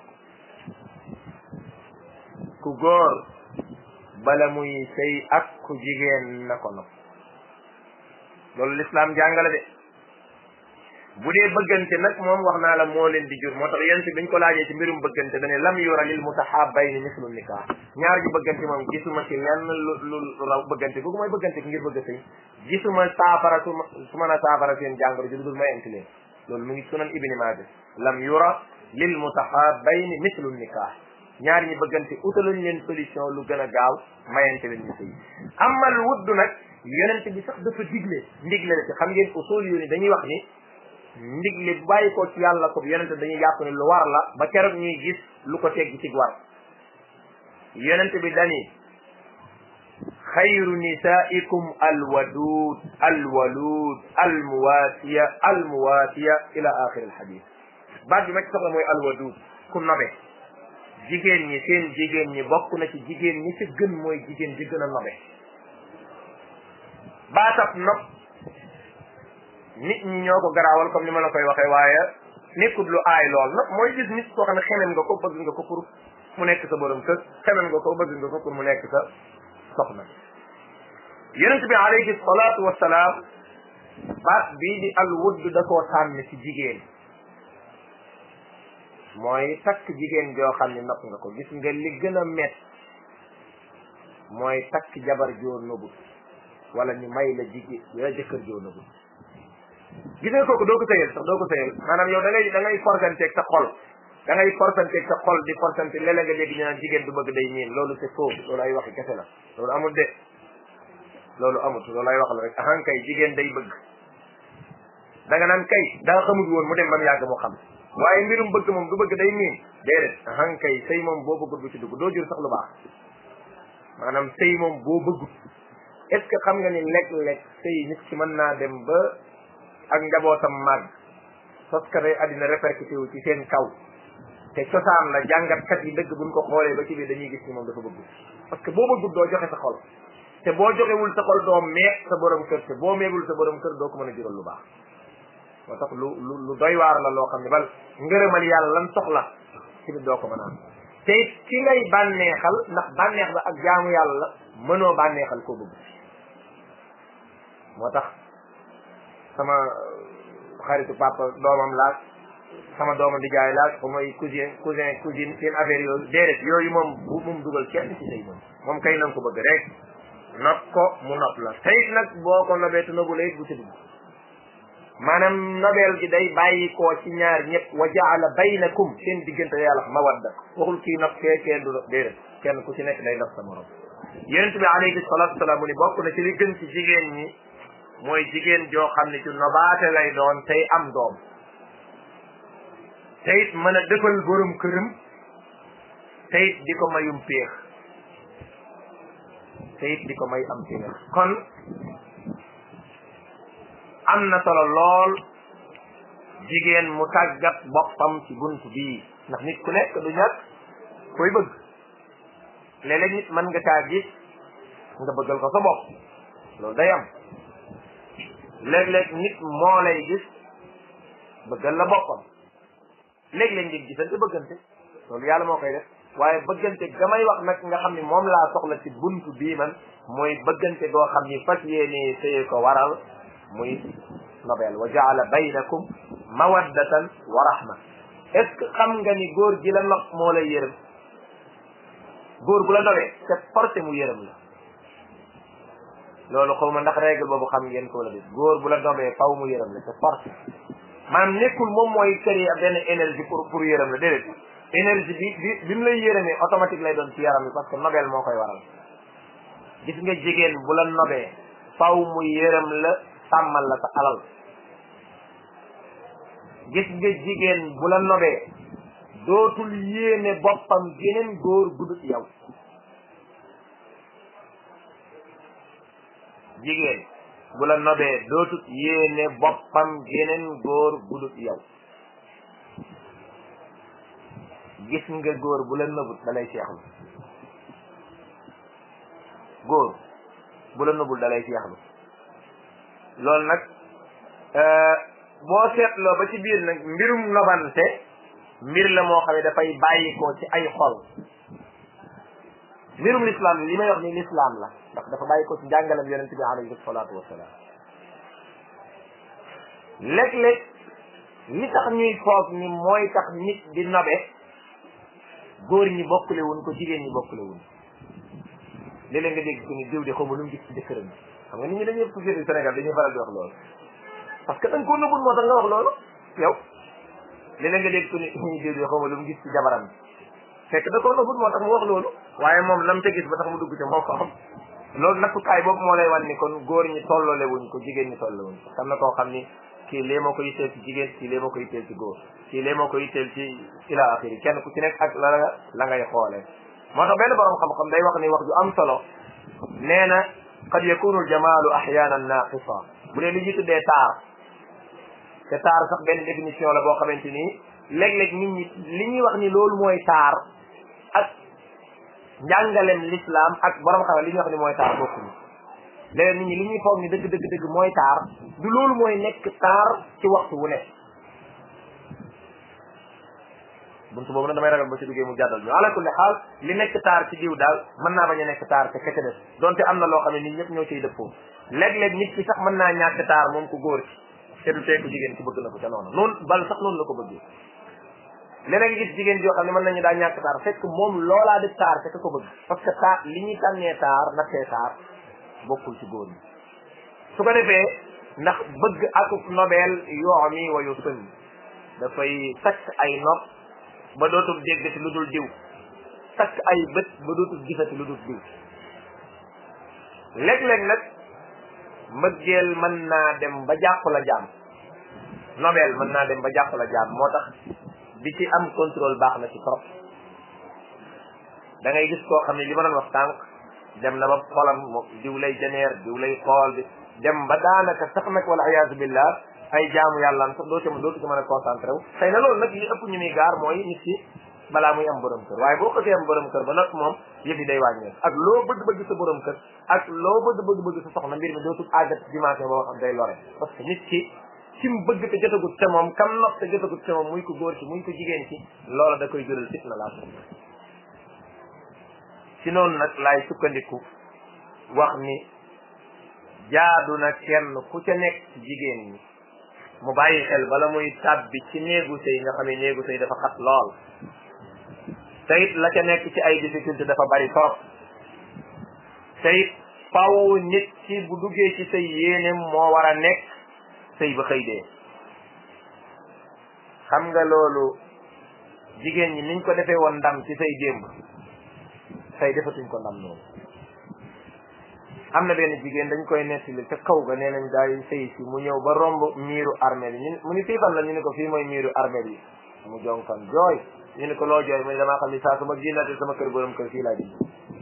ku góor bala muy sëy ak ku jigéen na ko nopp loolu lislaam jàngale de bu dee bëggante nag moom wax naa la moo leen di jur moo tax yéen si biñ ko laajee ci mbirum bëggante dane lam yura lil mutahabbayni mislu nikah ñaar ji bëggante moom gisuma ci lenn lu lu raw bëggante googu mooy bëggante ki ngir bëgg a sëy gisuma saafara su su mën a saafara seen jàngoro ji lu dul mayante leen loolu mu ngi sunan ibni maaja lam yura lil mutahabbayni mislu nikah ñaar ñi bëggante utaluñ leen solution lu gën a gaaw mayante leen ñu sëy amal wuddu nag yonente bi sax dafa digle ndigle la ci xam ngeen usul yu ni dañuy wax ni ndigle bu bàyyi ko ci yàlla ko yonente dañuy jàpp ne lu war la ba keroog ñuy gis lu ko tegg ci war yonente bi dani xayru nisaikum alwadud alwalud almuwatiya almuwatiya ila axir alxadis baat bi ma ci soxla mooy alwadud ku nobe jigéen ñi seen jigéen ñi bokk na ci jigéen ñi ci gën mooy jigéen ji gën a nobe baatab nopp nit ñi ñoo ko garaawal comme ni ma la koy waxee waaye nekkut lu aay lool nopp mooy gis nit koo xam ne xemem nga ko bëgg nga ko pour mu nekk sa borom kër xemem nga ko bëgg nga ko pour mu nekk sa soxna yonent bi alayhi salaatu wasalaam baat bii di al wudd da koo tànn ci jigéen mooy takk jigéen joo xam ne nopp nga ko gis nga li gën a met mooy takk jabar joo nëbut wala ñu may la jigéen la jëkkër joo nëbut gis nga kooku doo ko sëyal sax doo ko sëyal maanaam yow da ngay da ngay forsanteeg sa xol da ngay forsanteeg sa xol di forsante léeg-léeg nga dégg ñu naan jigéen du bëgg day miin loolu c'est faux loolu ay waxi kese la loolu amul de loolu amut loolu ay wax la rek ahan kay jigéen day bëgg da nga naan kay daa xamut woon mu dem ba mu yàgg mu xam waaye mbirum bëgg moom du bëgg day miin déedéet ahan kay sëy moom boo bëggut bu ci dugg doo jur sax lu baax maanaam sëy moom boo bëggut est ce que xam nga ni lekk-lekk sëy nit ki mën naa dem ba ak njabootam màgg sos ka day àddina répercuté wu ci seen kaw te cosaan la jàngatkat yi dëgg buñ ko xoolee ba ci biir dañuy gis ni moom dafa bëggut parce que boo bëggut doo joxe sa xol te boo joxewul sa xol doo meeg sa borom kër te boo meegul sa borom kër doo ko mën a jural lu baax moo tax lu lu lu doy waar la loo xam ne bal ngërëmal yàlla lan soxla ci biir doo ko mën a am te it ki ngay bànneexal ndax bànneex ba ak jaamu yàlla mënoo bànneexal koo bëgg moo tax sama xaritu papa doomam laaj sama doomam di jaay laaj ba mooy cousin cousin cousine seen affaire yooyu déedéet yooyu moom bu moom dugal kenn ci sëy moom moom kay nan ko bëgg rek nopp ko mu nopp la teyit nag boo ko nobee te nobu la it bu ci dugg maanaam nobeel gi day bàyyi koo ci ñaar ñëpp wa jaala baynakum seen diggante yàlla mawadda waxul kii nopp kee kenn du déedéet kenn ku ci nekk day nopp sa morom yonent bi alayhi salatu wasalaam mu ni bokk na ci li gën ci jigéen ñi mooy jigéen joo xam ne ci nobaate lay doon tey am doom teyit mën a defal borom këram teyit di ko mayum péex teyit di ko may am péex kon am na solo lool jigéen mu tàggat boppam ci bunt bii ndax nit ku nekk du ñàkk koy bëgg léeg-léeg nit mën nga kaa gis nga bëggal ko sa bopp loolu day am léeg-léeg nit moo lay gis bëggal la boppam léeg-léeg ngeen gisante bëggante loolu yàlla moo koy def waaye bëggante ga may wax nag nga xam ni moom laa soxla ci buntu bii man mooy bëggante goo xam ni fas yéene sëye ko waral muy nobel wa jaala baynakum mawaddatan wa rahma est ce que xam nga ni góor gi la nopp moo lay yërëm góor bu la nobee c'est forcé mu yërëm la loolu xaw ma ndax règle boobu xam ngeen ko la def góor bu la nobee faw mu yërëm la c'est forcé maanaam nekkul moom mooy créer benn énergie pour pour yërëm la déedéet énergie bi bi bi mu lay yërëmee automatique lay doon ci yaram bi parce que nobel moo koy waral gis nga jigéen bu la nobee faw mu yërëm la sàmmal la sa alal gis nga jigéen bu la nobee dootul yéene boppam geneen góor gudut yow jigéen bu la nobee dootut yéene boppam geneen góor gudut yow gis nga góor bu la nëbut dalay seexlu góor bu la nëbul dalay seexlu loolu nag boo seetloo ba ci biir nag mbirum nobante mbir la moo xam ne dafay bàyyi ko ci ay xol mbirum l'islam li may wax ni l'islam la ndax dafa bàyyi ko ci njàngalam yonente bi alayhi salaatu wasalaam léeg-léeg li tax ñuy foog ni mooy tax nit di nobe góor ñi bokkule wuñ ko jigéen ñi bokkule wuñ léeg-léeg nga dégg ko ni diw de xaw ma lu mu gis ci jëkkëram xam nga nit ñi dañuy société Sénégal dañuy faral di wax loolu parce que da nga koo nëbbul moo tax nga wax loolu yow léeg-léeg nga dégg ko ni ñuy diw de xaw ma lu mu gis ci jabaram bi fekk da koo nëbbul moo tax mu wax loolu waaye moom lam ca gis ba tax mu dugg ca moo ko xam loolu nattukaay boobu moo lay wan ni kon góor ñi tolloole wuñ ko jigéen ñi tolloo wuñ ko xam na koo xam ni kii lee moo ko yitteel ci jigéen kii lee moo ko yitteel ci góor kii lee moo ko yitteel ci ila axiri kenn ku ci nekk ak la la ngay xoolee moo tax benn borom xam-xam day wax ni wax ju am solo nee na qad yakunu aljamalu ahyanan naqisa bu dee li ñu tuddee taar te taar sax benn définition la boo xamante ni léeg-léeg nit ñi li ñuy wax ni loolu mooy taar ak njàngalem l'islam ak borom xam li ñuy wax ni mooy taar bokkuñu léeg nit ñi li ñuy foog ni dëgg dëgg dëgg mooy taar du loolu mooy nekk taar ci waxtu wu nekk buntu boobu nag damay ragal ba ci duggee mu jàddal ñu ala kulli xaal li nekk taar ci diw daal mën naa bañ a nekk taar te keke des donte am na loo xam ne nit ñëpp ñoo ciy dëppoo léeg-léeg nit ki sax mën naa ñàkk taar moom ku góor ci te du teeku jigéen ci bëgg na ko ca noonu noonu bal sax noonu la ko bëggee léeg-léeg gis jigéen joo xam ne mën nañu daa ñàkk taar fekk moom loolaa di taar te ka ko bëgg parce que taar li ñuy tànnee taar nattee taar bokkul ci góor ñi su ko defee ndax bëgg akuk nobel yoo mi wayu sën dafay takk ay nopp ba dootul déggati lu dul diw takk ay bët ba dootul gisati lu dul diw léeg-léeg nag mbëggeel mën naa dem ba jàpp la jaam nobel mën naa dem ba jàpp la jaam moo tax di ci am contrôle baax na ci trop da ngay gis koo xam ne li ma doon wax tànk dem na ba xolam mo diw lay janeer diw lay xool bi dem ba daanaka sax nag wala iyaazu billah ay jaamu yàlla am sax doo ci doo ci mën a concentré wu xëy na loolu nag li ëpp ñu muy gaar mooy nit ki balaa muy am borom kër waaye boo xësee am borom kër ba nag moom yëf yi day wàññeeku ak loo bëgg-bëgg sa borom kër ak loo bëgg-bëgg-bëgg sa soxna mbir mi dootul àggat dimension boo xam day lore parce que nit ki ci mu bëgg te jotagut te moom kam nopp te jotagut te moom muy ko góor ci muy ko jigéen ci loola da koy jural fitna laa ci noonu nag laay sukkandiku wax ni jaadu na kenn ku ca nekk ci jigéen ñi mu bàyyi xel bala muy tàbbi ci néegu sëy nga xam ne néegu sëy dafa xat lool te it la ca nekk ci ay difficulté dafa bari trop te it faw nit ci bu duggee ci sëy yéenem moo war a nekk sëy ba xëy dee xam nga loolu jigéen ñi niñ ko defee woon ndam ci sëy démb tey defatuñ ko ndam noonu am na benn jigéen dañ koy nettali ca kaw ga nee nañ daay sëy si mu ñëw ba romb miiru armée bi ñu mu ni fii fan la ñu ne ko fii mooy miiru armée bi mu jonkan jooy ñu ne ko loo jooy mu ne damaa xam ni saa su ma génnaatee sama kër borom kër fii laa jëm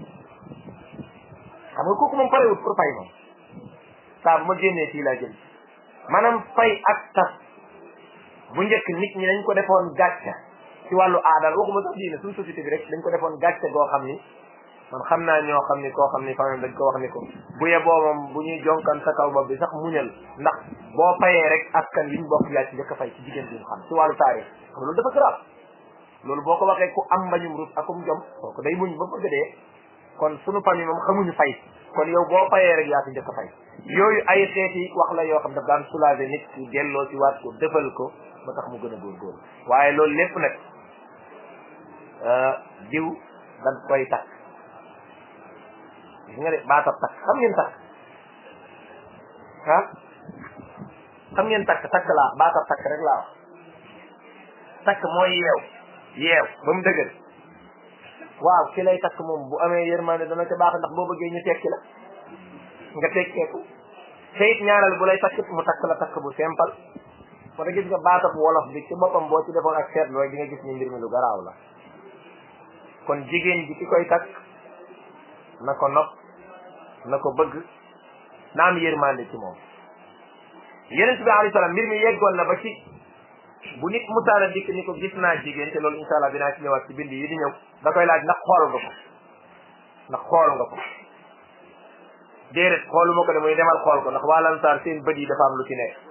xam nga kooku moom parewut pour fay moom saa bu ma génnee fii laa jëm maanaam fay ak tas bu njëkk nit ñi dañ ko defoon gàcce ci wàllu aadal waxuma sax diine suñu société bi rek dañ ko defoon gàcce goo xam ni man xam naa ñoo xam ni koo xam ni famille dañ ko wax ni ko bu yeboo moom bu ñuy jonkan sa kaw bopp bi sax muñal ndax boo fayee rek askan liñ bokk yaa ci njëkk a fay ci jigéen bi mu xam ci wàllu taarix xam loolu dafa grave loolu boo ko waxee ku am mbañum rus akum jom kooku day muñ ba bëgg dee kon sunu famille moom xamuñu fay kon yow boo fayee rek yaa ci njëkk a fay yooyu ay xeeti wax la yoo xam daf daan soulager nit ki delloo ci waat ko defal ko ba tax mu gën a góorgóorlu waaye loolu lépp nag diw dañ koy takk gis nga de baatab takk xam ngeen takk ah xam ngeen takk takk laa baatab takk rek laa wax takk mooy yeew yeew ba mu dëgër waaw ki lay takk moom bu amee yërmande dana ca baax ndax boo bëggee ñu tekki la nga tekkeeku te it ñaareel bu lay takk mu takk la takk bu simple moo tax gis nga baatab wolof bi ci boppam boo ci defoon ak seetlu rek di nga gis ni mbir mi lu garaaw la kon jigéen ji ki koy takk na ko nopp na ko bëgg na am yërmande ci moom yeneen bi alayhi salaam mbir mi yeggoon na ba ci bu nit musaana dikk ni ko gis naa jigéen te loolu insha allah dinaa ci ñëwaat ci bind yi di ñëw da koy laaj ndax xool nga ko ndax xool nga ko déedéet xooluma ko de muy demal xool ko ndax waa lansaar seen bët yi dafa am lu ci nekk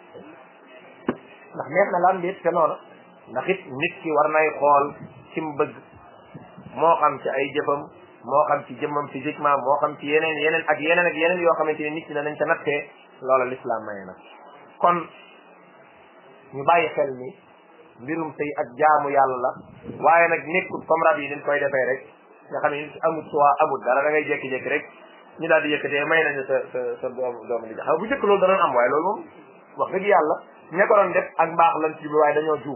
ndax neex na laan déet te noonu ndax it nit ki war nay xool ci mu bëgg moo xam ci ay jëfam moo xam ci jëmmam physiquement moo xam ci yeneen yeneen ak yeneen ak yeneen yoo xamante ne nit ñi danañ ca nattee loola l'islam maye na kon ñu bàyyi xel ni mbirum sëy ak jaamu yàlla la waaye nag nekkul comme rab yi dañ koy defee rek nga xam ne amut soit amut dara da ngay jékki-jékki rek ñu daal di yëkkatee may nañu sa sa sa doom doomu di xam bu njëkk loolu danoon am waaye loolu moom wax dëgg yàlla ña ko doon def ak mbaax lan ci bi waaye dañoo juum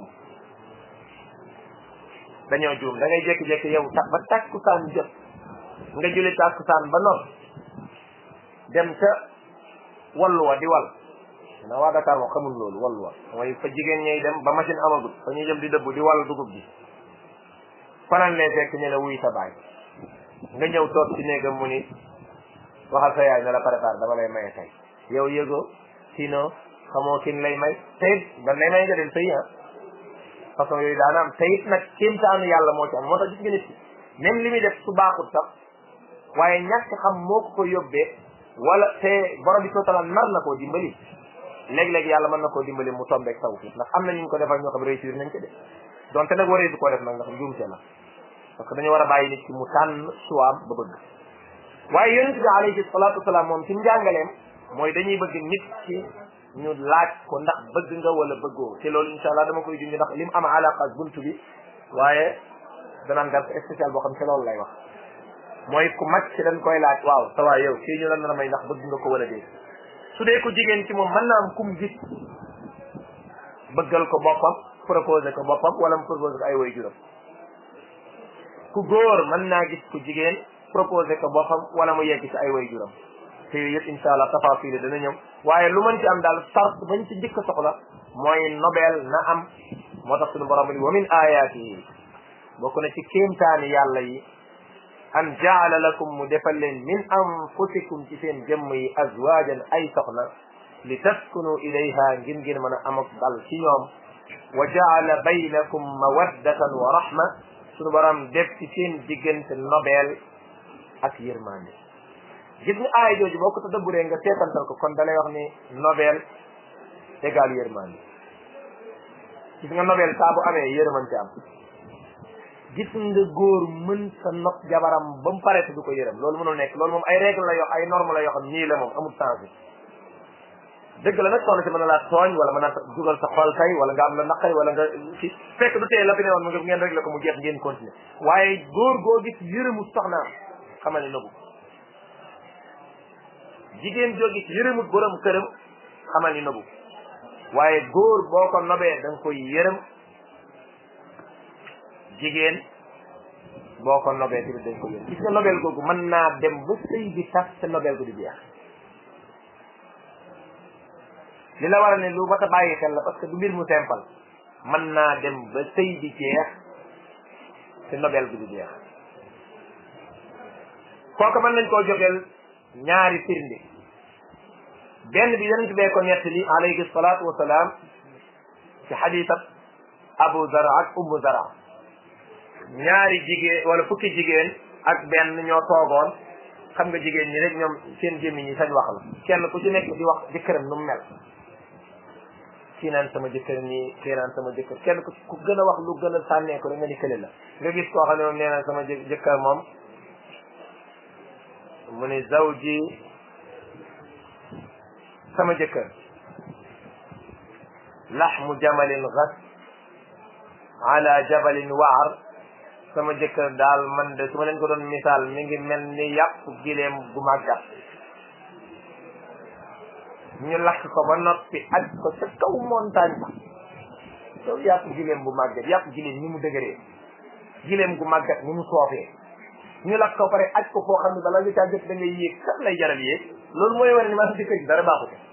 dañoo juum da ngay jékki-jékki yow tax ba tàkkusaan jot nga julli tàkkusaan ba noonu dem ca wallu wa di wal na waa Dakar moom xamul loolu wallu wa mooy fa jigéen ñay dem ba machine amagut fa ñuy dem di dëbb di wàll dugub bi fanaan lee fekk ñu ne wuy sa baay nga ñëw toog ci néegam mu ni waxal sa yaay ne la préparé dama lay maye tey yow yëgoo sinon xamoo kin lay may teyit dan lay may nga dem sëy ah façon yooyu daana am teyit nag kéemtaanu yàlla moo ci am moo tax gis nga nit ki même li muy def su baaxut sax waaye ñàkk xam moo ko ko yóbbee wala te borom bi sotala nar na koo dimbali léeg-léeg yàlla mën na koo dimbali mu tombeeg tawfiq ndax am na ñu ko defal ñoo xam réussir nañ ko de donte nag waree du ko def nag ndax njuumte la parce que dañu war a bàyyi nit ki mu tànn suwaam ba bëgg waaye yonent bi alayhi salaatu wasalaam moom ci njàngaleem mooy dañuy bëgg nit ki ñu laaj ko ndax bëgg nga wala bëggoo te loolu insha allah dama koy junj ndax lim am alaqa ak buntu bi waaye danaan gar spécial boo xam ci loolu lay wax mooy ku mag ci dañ koy laaj waaw sa waay yow kii ñu la nar a may ndax bëgg nga ko wala déet su dee ko jigéen ci moom mën naa am kum gis bëggal ko boppam proposé ko boppam wala mu proposé ko ay way juram ku góor mën naa gis ku jigéen proposé ko boppam wala mu yegg ci ay way juram te yooyu yëpp insha allah tafasil dana ñëw waaye lu mën ci am daal sart bañ ci njëkk a soxla mooy nobel na am moo tax suñu borom ni wa min ayaatihi bokk na ci kéemtaani yàlla yi an jaala lakum mu defal leen min anfusikum ci seen jëmm yi azwajan ay soxna li taskunu ilayha ngir ngeen mën a am ak dal ci ñoom wa jaala baynakum mawaddatan wa rahma suñu borom def ci seen diggante nobel ak yërmande gis nga aaya jooju boo ko tadabburee nga seetantal ko kon dalay wax ni nobel égal yërmande gis nga nobel saa bu amee yërmante am gis nga góor mën sa nopp jabaram ba mu pare te du ko yërëm loolu mënul nekk loolu moom ay règle la yoo ay norme la yoo xam nii la moom amul sens bi dëgg la nag soxna si mën na laa tooñ wala mën na dugal sa xol tey wala nga am la naqay wala nga ci fekk du tee la fi ne woon mu ngeen réglé ko mu jeex ngeen continuer waaye góor goo gis yërëmu soxnaam xamal ne nëbbu jigéen joo gis yërëmut borom këram xamal ni nëbbu waaye góor boo ko nobee da nga koy yërëm jigéen boo ko nobee tamit dañ ko yërëm gis nga nobel googu mën naa dem ba sëy bi tas te nobel gu di jeex li la war a ne lu ba ta bàyyi xel la parce que du mbir mu simple mën naa dem ba sëy bi jeex te nobel gu di jeex kooku mën nañ koo joxeel ñaari firnde benn bi yonent bee ko nettali alayhi salaatu wasalaam ci xadiisab abu zara ak ummu zara ñaari jigéen wala fukki jigéen ak benn ñoo toogoon xam nga jigéen ñi rek ñoom seen gémmiñ ñi sañ wax la kenn ku ci nekk di wax jëkkëram nu mu mel kii naan sama jëkkër nii kii naan sama jëkkër kenn ku ku gën a wax lu gën a sànnee ko rek nga ni kële la nga gis koo xam ne moom nee na sama jë jëkkër moom mu ni zawji sama jëkkër laxmu jamalin gas ala jabalin waar sama jëkkër daal man de su ma leen ko doon misaal mi ngi mel ni yàpp gileem gu màggat ñu lakk ko ba noppi aj ko ca kaw montagne ba kaw yàpp gileem bu màggat yàpp gileem ni mu dëgëree gileem gu màggat ni mu soofee ñu lakk ko pare aj ko foo xam ne bala nga caa jot da ngay yéeg kat lay jaral yéeg loolu mooy wane ni maa si jëkkër ji dara baaxu ko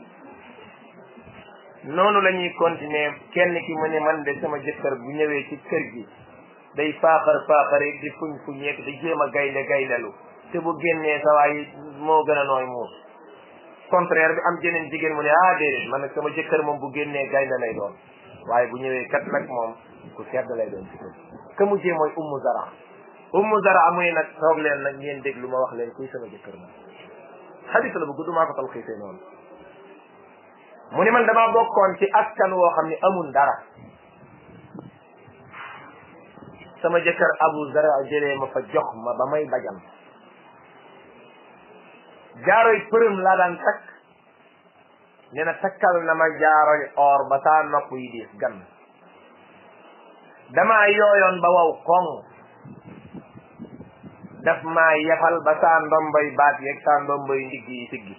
noonu la ñuy continuer kenn ki mu ne man de sama jëkkër bu ñëwee ci kër gi day faaxar faaxare di fuñ fuñeek di jéem a gaynde gayndalu te bu génnee sa waay moo gën a nooy muus contraire bi am jeneen jigéen mu ne ah déedéet man nag sama jëkkër moom bu génnee gaynde lay doon waaye bu ñëwee kat nag moom ku sedd lay doon ci kër ka mujjee mooy ummu zara ummu zara amuy nag toog leen nag ngeen déglu ma wax leen kuy sama jëkkër moom xadis la bu gudd maa ko talxiisee noonu mu ni man damaa bokkoon ci askan woo xam ne amul dara sama jëkkër abu zara jëlee ma fa jox ma ba may bajam jaaroy përëm laa daan takk nee na takkal na ma jaaroy or ba saa nopp yi diis gan damaa yooyoon ba waw koŋ daf maa yefal ba saa ndomboy baat yeeg saa ndomboy ndigg yi siggi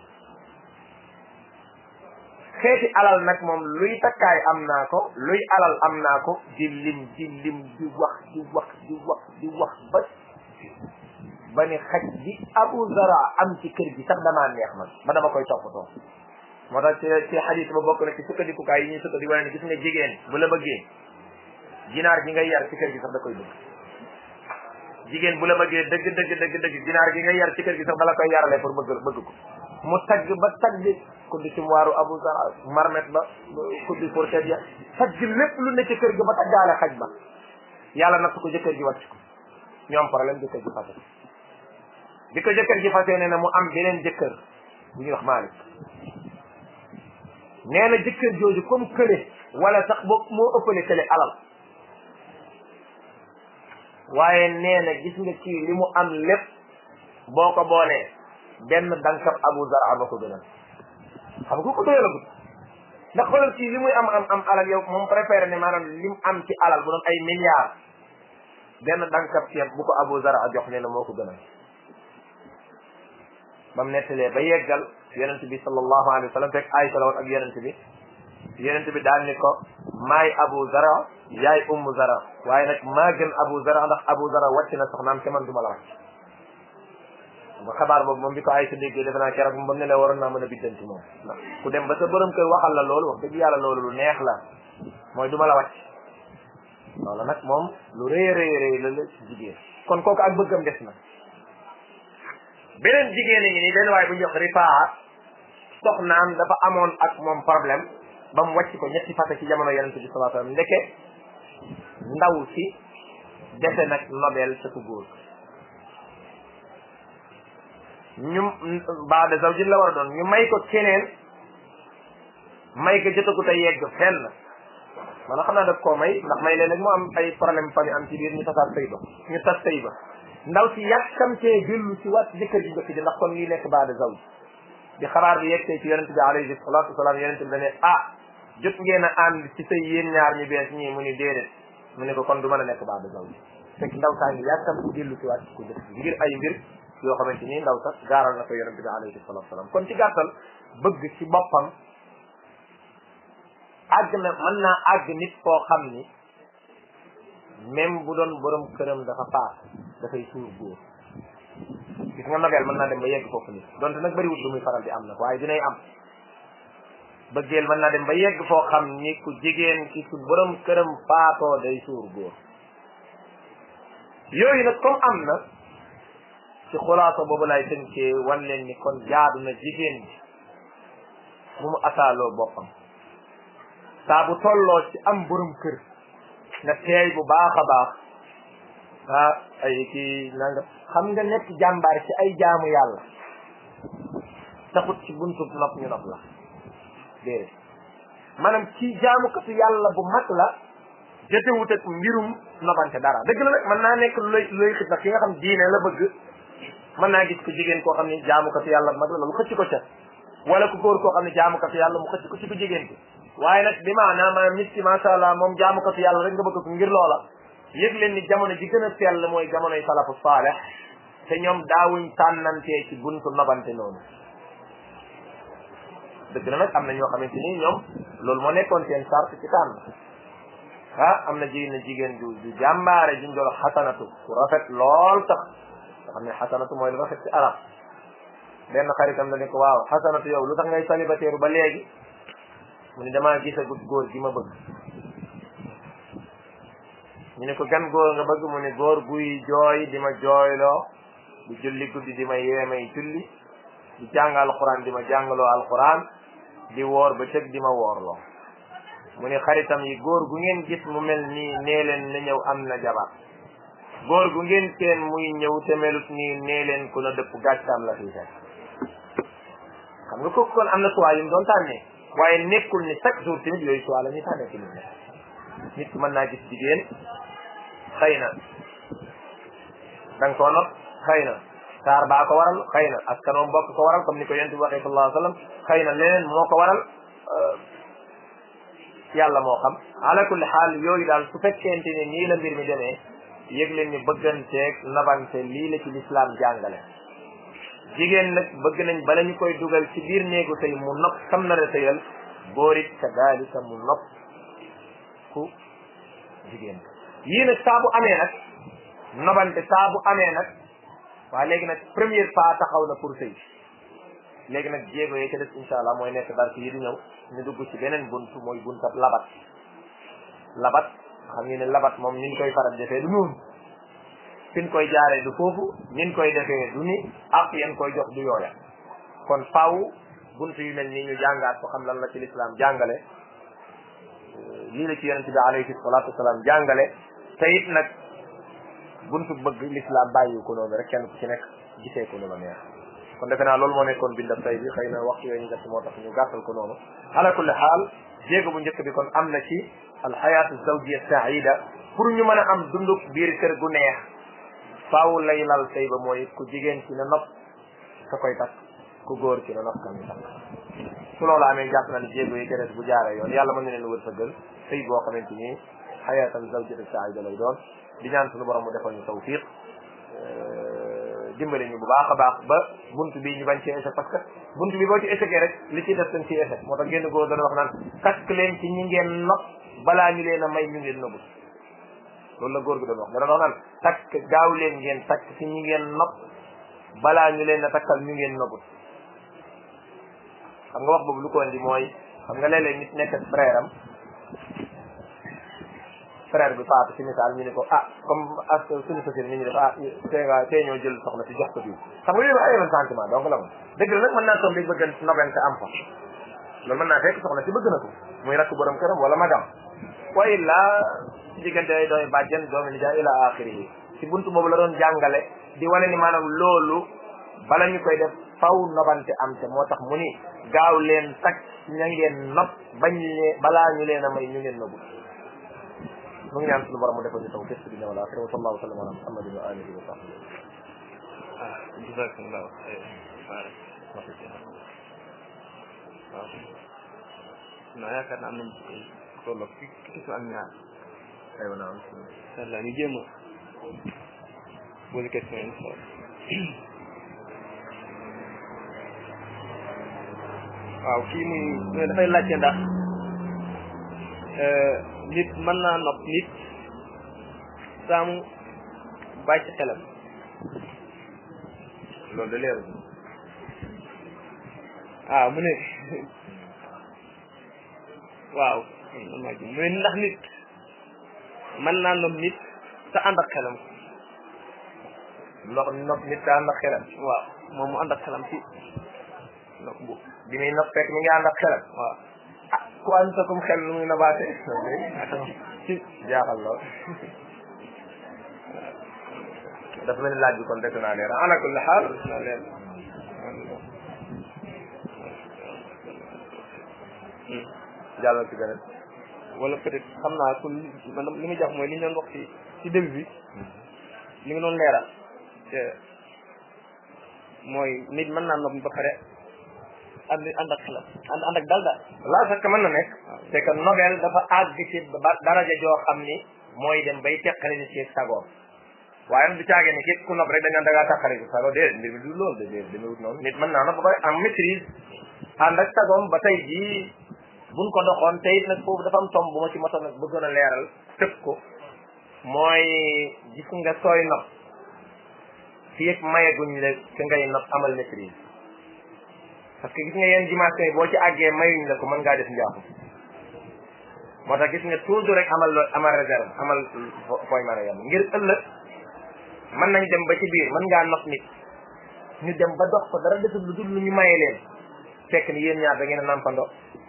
xeeti alal nag moom luy takkaay am naa ko luy alal am naa ko di lim di lim di wax di wax di wax di wax ba ba ni xaj bi abu zara am ci kër gi sax damaa neex man ba dama koy toppatoo moo tax ci ci xadis ba bokk na ci sukkandikukaay yi ñuy sukkandiku wane ne gis nga jigéen bu la bëggee ginaar gi ngay yar ci kër gi sax da koy bëgg jigéen bu la bëggee dëgg dëgg dëgg dëgg ginaar gi ngay yar ci kër gi sax dala koy yarale pour bëgg bëgg ko mu tagg ba tagg kuddi ci waaru abu zara marmet ba kuddi fourchette ya tagg lépp lu ne ci kër gi ba taggaale xaj ba yàlla natt ko jëkkër ji wàcc ko ñoom problème jëkkër ji fase bi ko jëkkër ji fase ne na mu am beneen jëkkër bu ñuy wax Malik nee na jëkkër jooju comme kële wala sax boo moo ëppale kële alal waaye nee na gis nga kii li mu am lépp boo ko boolee benn dankab Abu Zar ba ko gënal xam nga ko doyalagut ndax xoolal kii li muy am am am alal yow moom préféré ne maanaam li mu am ci alal bu doon ay milliards benn dankab ceeb bu ko Abu Zar a jox nee na moo ko gënal ba mu nettalee ba yeggal yonent bi sallallahu alayhi wa sallam fekk Aysa la woon ak yonent bi yonent bi daal ni ko maay Abu Zara yaay Ummu Zara waaye nag maa gën Abu Zara ndax Abu Zara wàcc na soxnaam te man du ma la wàcc ba xabaar boobu moom bi ko Aysa déggee defe naa keroog moom ba mu ne la waroon naa mën a biddanti moom ndax ku dem ba sa borom kër waxal la loolu wax dëgg yàlla loolu lu neex la mooy du ma la wàcc loolu nag moom lu rëy rëy rëy la la ci jigéen kon kooku ak bëggam des na beneen jigéen a ngi nii benn waaye bu ñu wax rifaa soxnaam dafa amoon ak moom problème ba mu wàcc ko ñetti fàtte ci jamono yonente bi sallallahu alayhi wasallam ndeke ndaw si dese nag nobel sa ku góor ñu baada zawjin la war a doon ñu may ko keneen may ko jotagut a yegg fenn man xam naa daf koo may ndax may leen nag mu am ay problème fa am ci biir ñu tasaat sëy ba ñu tas sëy ba ndaw si yàkkamtee dellu si waat jëkkër ji njëkk ji ndax kon lii nekk baada zawj bi xabaar bi yegsee ci yonente bi alayhi salatu wasalaam yonente bi dane ah jot ngeen a ànd ci sëy yéen ñaar ñu bees ñii mu ni déedéet mu ne ko kon du mën a nekk baada zawj fekk ndaw saa ngi yàkkamti dellu si waat ko njëkk ji ngir ay mbir yoo xamante ni ndaw sax gaaral na ko yonente bi alayhi salatu wasalaam kon ci gàttal bëgg ci boppam àgg na mën naa àgg nit koo xam ni même bu doon borom këram dafa paas dafay suur góor gis nga nobel mën naa dem ba yegg foofu nit donte nag bëriwut lu muy faral di am nag waaye dinay am bëggeel mën naa dem ba yegg foo xam ni ku jigéen ki su borom këram faatoo day suur góor yooyu nag comme am na ci xulaasa boobu lay tënkee wan leen ni kon jaadu na jigéen bi bu mu asaaloo boppam saa bu tolloo ci am borom kër nga teey bu baax a baax ah ay kii nanga xam nga nekk jàmbaar ci ay jaamu yàlla taxut ci buntu nopp ñu nopp la déedéet maanaam ci jaamukatu yàlla bu mag la jotewut ak mbirum nobante dara dëgg la nag mën naa nekk looy looy xit nag ki nga xam diine la bëgg mën naa gis ko jigéen koo xam ne jaamukatu yàlla bu mag la loolu xëcc ko ca wala ku góor koo xam ne jaamukatu yàlla mu xëcc ko ci ko jigéen ki waaye nag bi maanaam maanaam nit ki macha allah moom jaamukatu yàlla rek nga bëgg ko ngir loola yëg leen ni jamono ji gën a sell mooy jamonoy salafu saaleh te ñoom daawuñ tànnantee ci buntu nobante noonu dëgg na nag am na ñoo xamante ni ñoom loolu moo nekkoon seen sart ci tànn ah am na jigéen na jigéen du du jàmbaare juñ doon xasanatu ku rafet lool sax nga xam ne xasanatu mooy lu rafet ci arab benn xaritam la ne ko waaw xasanatu yow lu tax ngay célibataire ba léegi mu ne damaa gisagut góor gi ma bëgg ñu ne ko gan góor nga bëgg mu ne góor guy jooy di ma jooyloo di julli guddi di ma yeemay julli di jàng alquran di ma jàngaloo alquran di woor ba tëg di ma woorloo mu ne xaritam yi góor gu ngeen gis mu mel nii nee leen na ñëw am na jabar góor gu ngeen seen muy ñëw te melut nii nee leen ku na dëpp gàccaam la fii fekk xam nga kooku kon am na choix yu mu doon tànnee waaye nekkul ni chaque jour tamit yooyu choix la ñuy tànnee ci nit nit ki mën naa gis jigéen xëy na da nga koo not xëy na taar baa ko waral xëy na askanoom bokk ko waral comme ni ko yonent bi waxee sallallahu alayhi wa sallam xëy na leneen moo ko waral yàlla moo xam ala kulli xaal yooyu daal su fekkente ne nii la mbir mi demee yëg leen ni bëgganteeg nabante lii la ci lislaam jàngale jigéen nag bëgg nañ bala ñu koy dugal ci biir néegu tey mu nopp xam na la tëyal góor it kadalika mu nopp ku jigéen yii nag saa bu amee nag nobante saa bu amee nag waaye léegi nag première pas taxaw na pour sëy léegi nag jéego yi ca des insha allah mooy nekk darsi yi di ñëw ñu dugg ci beneen buntu mooy buntab labat labat xam ngeen ne labat moom niñ koy faral defee du noonu fiñ koy jaaree du foofu niñ koy defee du ni ak yan koy jox du yooya kon faaw buntu yu mel nii ñu jàngaat ko xam lan la ci lislaam jàngale lii la ci yonente bi alayhi salatu wasalaam jàngale te it nag buntu bëgg lislaam bàyyi ko noonu rek kenn ku ci nekk gisee ko lu la neex kon defe naa loolu moo nekkoon bindab tay bi xëy na waxtu yooyu ñu def moo tax ñu gàttal ko noonu ala kulli xaal jéego bu njëkk bi kon am na ci alxayaatu zawjiya saida pour ñu mën a am dunduk biir kër gu neex faaw lay lal sëy ba mooy ku jigéen ci na nopp ka koy takk ku góor ci na nopp ka muy takk su loolu amee jàpp na ne jéego yi gënees bu jaaree yoon yàlla mën na leen wërsëgal sëy boo xamante ni xayaatan zawjata saida lay doon di ñaan suñu borom mu defal ñu tawfiq dimbali ñu bu baax a baax ba buntu bi ñu bañ ci échec parce que buntu bi boo ci échecee rek li ci def dañ ci échec moo tax génn góor dana wax naan takk leen ci ñi ngeen nopp balaa ñu leen a may ñu ngeen nëbbu loolu la góor gi doon wax dana wax naan takk gaaw leen ngeen takk ci ñi ngeen nopp balaa ñu leen a takkal ñu ngeen nëbbu xam nga wax boobu lu ko indi mooy xam nga léeg-léeg nit nekk ak frère am frère bi faatu ci misaal ñu ne ko ah comme ak suñu société ni ñu def ah tey nga tey ñoo jël soxna si jox ko bii xam nga yooyu ay yeneen sentiment donc la moom dëgg la nag mën naa toog léegi bëgg nobente am fa loolu mën naa fekk soxna si bëgg na ko muy rakk borom këram wala magam wa illa ci diggante ay doomi bàjjen doomi nijaay ila axiri yi ci buntu boobu la doon jàngale di wane ni maanaam loolu bala ñu koy def faw nobante am te moo tax mu ni gaaw leen takk ña ngeen nopp bañ leen balaa ñu leen a may ñu ngeen nobu mu ngi ñaan suñu borom mu defal ñu taw fekk di ñëw la axira wa sallallahu sallam ala muhammadin wa alihi wa sahbihi ah jazakallahu xayr barak waaw non yaakaar naa am nañ tolloog fi kisu ak ñaar aywa naam incha allah ñu jéem a posé question incha allah waaw kii muy mais dafay laajte ndax nit mën naa nopp nit saamu bàyyi ci xelam loolu de leeru waaw mu ne waaw mu ne ndax nit mën naa nopp nit te ànd ak xelam ndox nopp nit daa ànd ak xelam waaw moom mu ànd ak xelam ci nopp bu bi muy nopp fekk mi ngi ànd ak xelam waaw ah ku ànd akum xel nu muy nabaate ci jaaxal lool dafa mel ni laaj bi kon def naa leer ala kulli xaal na leen jàllal ci beneen wala peut être xam naa ku man li muy jox mooy li ñu doon wax ci ci début bi li nga doon leeral te mooy nit mën naa nopp ba pare ànd ànd ak xelam ànd ànd ak dal daal laa fekk mën na nekk c'est que nobel dafa àgg ci ba daraja joo xam ni mooy dem bay teqale ni ci sagoom waaye nag du caage ni képp ku nopp rek dañ naan da ngaa tàqale ko sago déedéet mbir mi du loolu de déedéet demewut noonu nit mën naa nopp ba pare en maîtrise ànd ak sagoom ba tey jii buñ ko doxoon te it nag foofu dafa am tomb bu ma ci motoon nag bëggoon a leeral tëb ko mooy gis nga sooy nopp fii ak mayeguñ la ka ngay nopp amal maîtrise parce que gis nga yenn dimension yi boo ci àggee mayuñ la ko mën ngaa def njaaxum moo tax gis nga toujours rek amal loo amal réserve amal fooy mën a yem ngir ëllëg mën nañ dem ba ci biir mën ngaa nopp nit ñu dem ba dox ko dara deful lu dul lu ñu maye leen fekk ni yéen ñaar da ngeen a nampandoo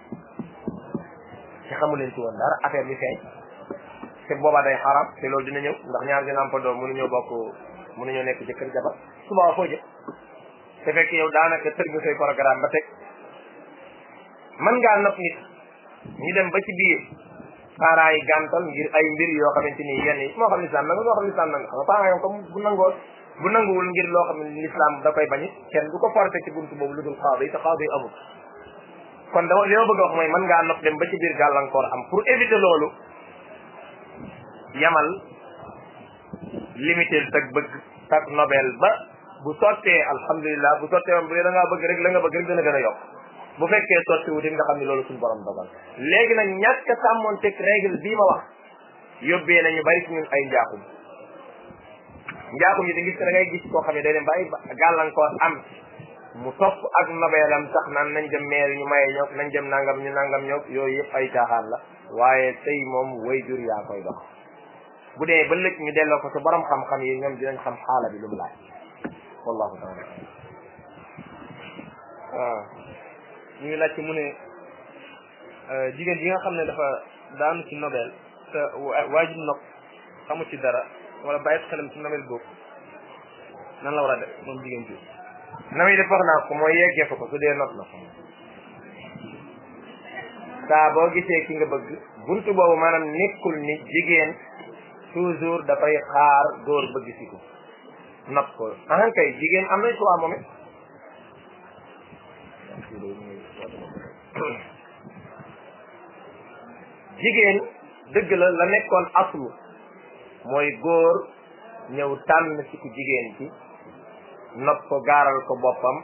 te xamu leen ci woon dara affaire bi feeñ te boobaa day xaram te loolu dina ñëw ndax ñaar di nampandoo mënuñoo bokk mënuñoo nekk jëkkër jabar suba foo jëm te fekk yow daanaka tër nga say programme ba teg mën ngaa nopp nit ñu dem ba ci biir parents yi gàntal ngir ay mbir yoo xamante ni yenn yi moo xam lislaam nanga moo xam lislaam nanga xam nga parents yi comme bu nangoon bu nanguwul ngir loo xam ne lislaam da koy bañit kenn du ko forcé ci buntu boobu lu dul xaado yi te xaado yi amul kon dama li ma bëgg a wax mooy mën ngaa nopp dem ba ci biir gàllankoor am pour éviter loolu yamal limité tag bëgg tak nobel ba bu sottee alhamdulilah bu sottee moom bu dee da ngaa bëgg rek la nga bëgg rek dana gën a yokk bu fekkee sotti wutit nga xam ne loolu suñu borom dogal léegi nag ñàkk a sàmmoon teg règle bii ma wax yóbbee nañu bari ci ñun ay njaaxum njaaxum yi da gis da ngay gis koo xam ne day dem ba ay gàllankoor am mu topp ak nobeelam sax naan nañ dem maire ñu maye ñoog nañ dem nangam ñu nangam ñoog yooyu yëpp ay caaxaan la waaye tey moom way jur yaa koy dox bu dee ba lëj ñu delloo ko sa borom xam-xam yi ñoom dinañ xam xaala bi lu mu laaj wallahu taala waaw ñu ngi laajte mu ne jigéen ji nga xam ne dafa daanu ci nobel te waajib nopp xamu ci dara wala bàyyi xelam ci nobel boobu nan la war a def moom jigéen ji na muy def wax naa ko mooy yeggee fa ko su dee not na ko saa boo gisee ki nga bëgg buntu boobu maanaam nekkul ni jigéen toujours dafay xaar góor bëgg si ko not ko ahan kay jigéen am nañ choix moom it jigéen dëgg la la nekkoon aslu mooy góor ñëw tànn ci ku jigéen ci not ko gaaral ko boppam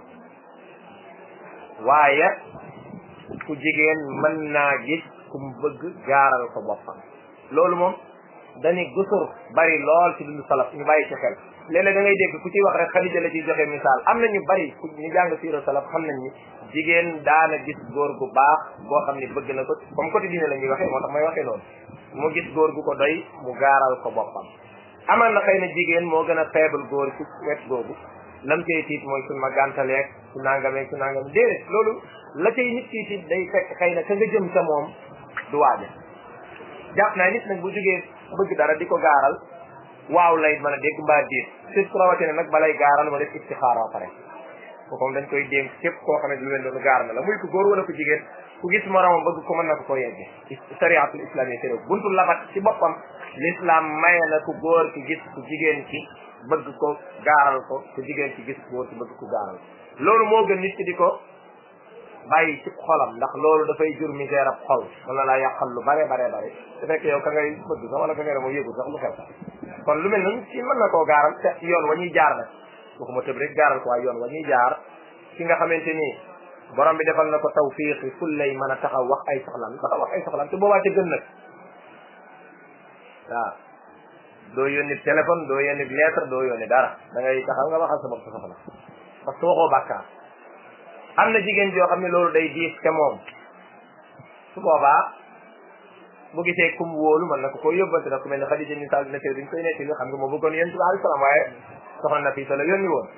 waaye ku jigéen mën naa gis ku mu bëgg gaaral ko boppam loolu moom dañuy gusur bari lool ci dundu salaf ñu bàyyi ci xel léeg-léeg da ngay dégg ku ciy wax rek Xadija la ciy joxe misaal am na ñu bari ku ñu jàng siira salaf xam nañ ni jigéen daana gis góor gu baax boo xam ni bëgg na ko comme côté diine la ñuy waxee moo tax may waxee noonu mu gis góor gu ko doy mu gaaral ko boppam amaan na xëy na jigéen moo gën a faible góor ci wet googu lam cay tiit mooy suñ ma gàntaleeg su nangameeg su nangam déedéet loolu la cay nit kii tiit day fekk xëy na ka nga jëm ca moom du waaja jàpp naa nit nag bu jógee bëgg dara di ko gaaral waaw lay mën a dégg mbaa déet surtout rawatina nag balay gaaral ma def istixaara pare kooku dañ koy dénk képp koo xam ne lu leen doon gaar na la muy ko góor wala ko jigéen ku gis moromam bëgg ko mën na ko ko yegge sariatul islam yi tere buntu labat ci boppam l'islam maye na ku góor ki gis ku jigéen ki bëgg ko gaaral ko ku jigéen ki gis ku góor ki bëgg ko gaaral loolu moo gën nit ki di ko bàyyi ci xolam ndax loolu dafay jur misère ab xol mën na laa yàqal lu bare bare bare su fekk yow ka ngay bëgg sax wala ka ngay moo yëgul sax lu xew kon lu mel noonu ci mën na koo gaaral te yoon wa ñuy jaar nag waxuma tëb rek gaaral ko waaye yoon wa ñuy jaar ki nga xamante ni borom bi defal na ko tawfiq yi ful lay mën a taxaw wax ay soxlam taxaw wax ay soxlam te boobaa ca gën nag waaw doo yónni téléphone doo yónni lettre doo yónni dara da ngay taxaw nga waxal sa bopp sa soxla parce que waxoo bàkkaar am na jigéen joo xam ne loolu day diis te moom su boobaa bu gisee kum wóolu mën na ko koy yóbbante nag ku mel ne Xadija ni sal nettali duñ koy nettali xam nga moo bëggoon yonent bi alayhi salaam waaye soxna na fii sa la yónni woon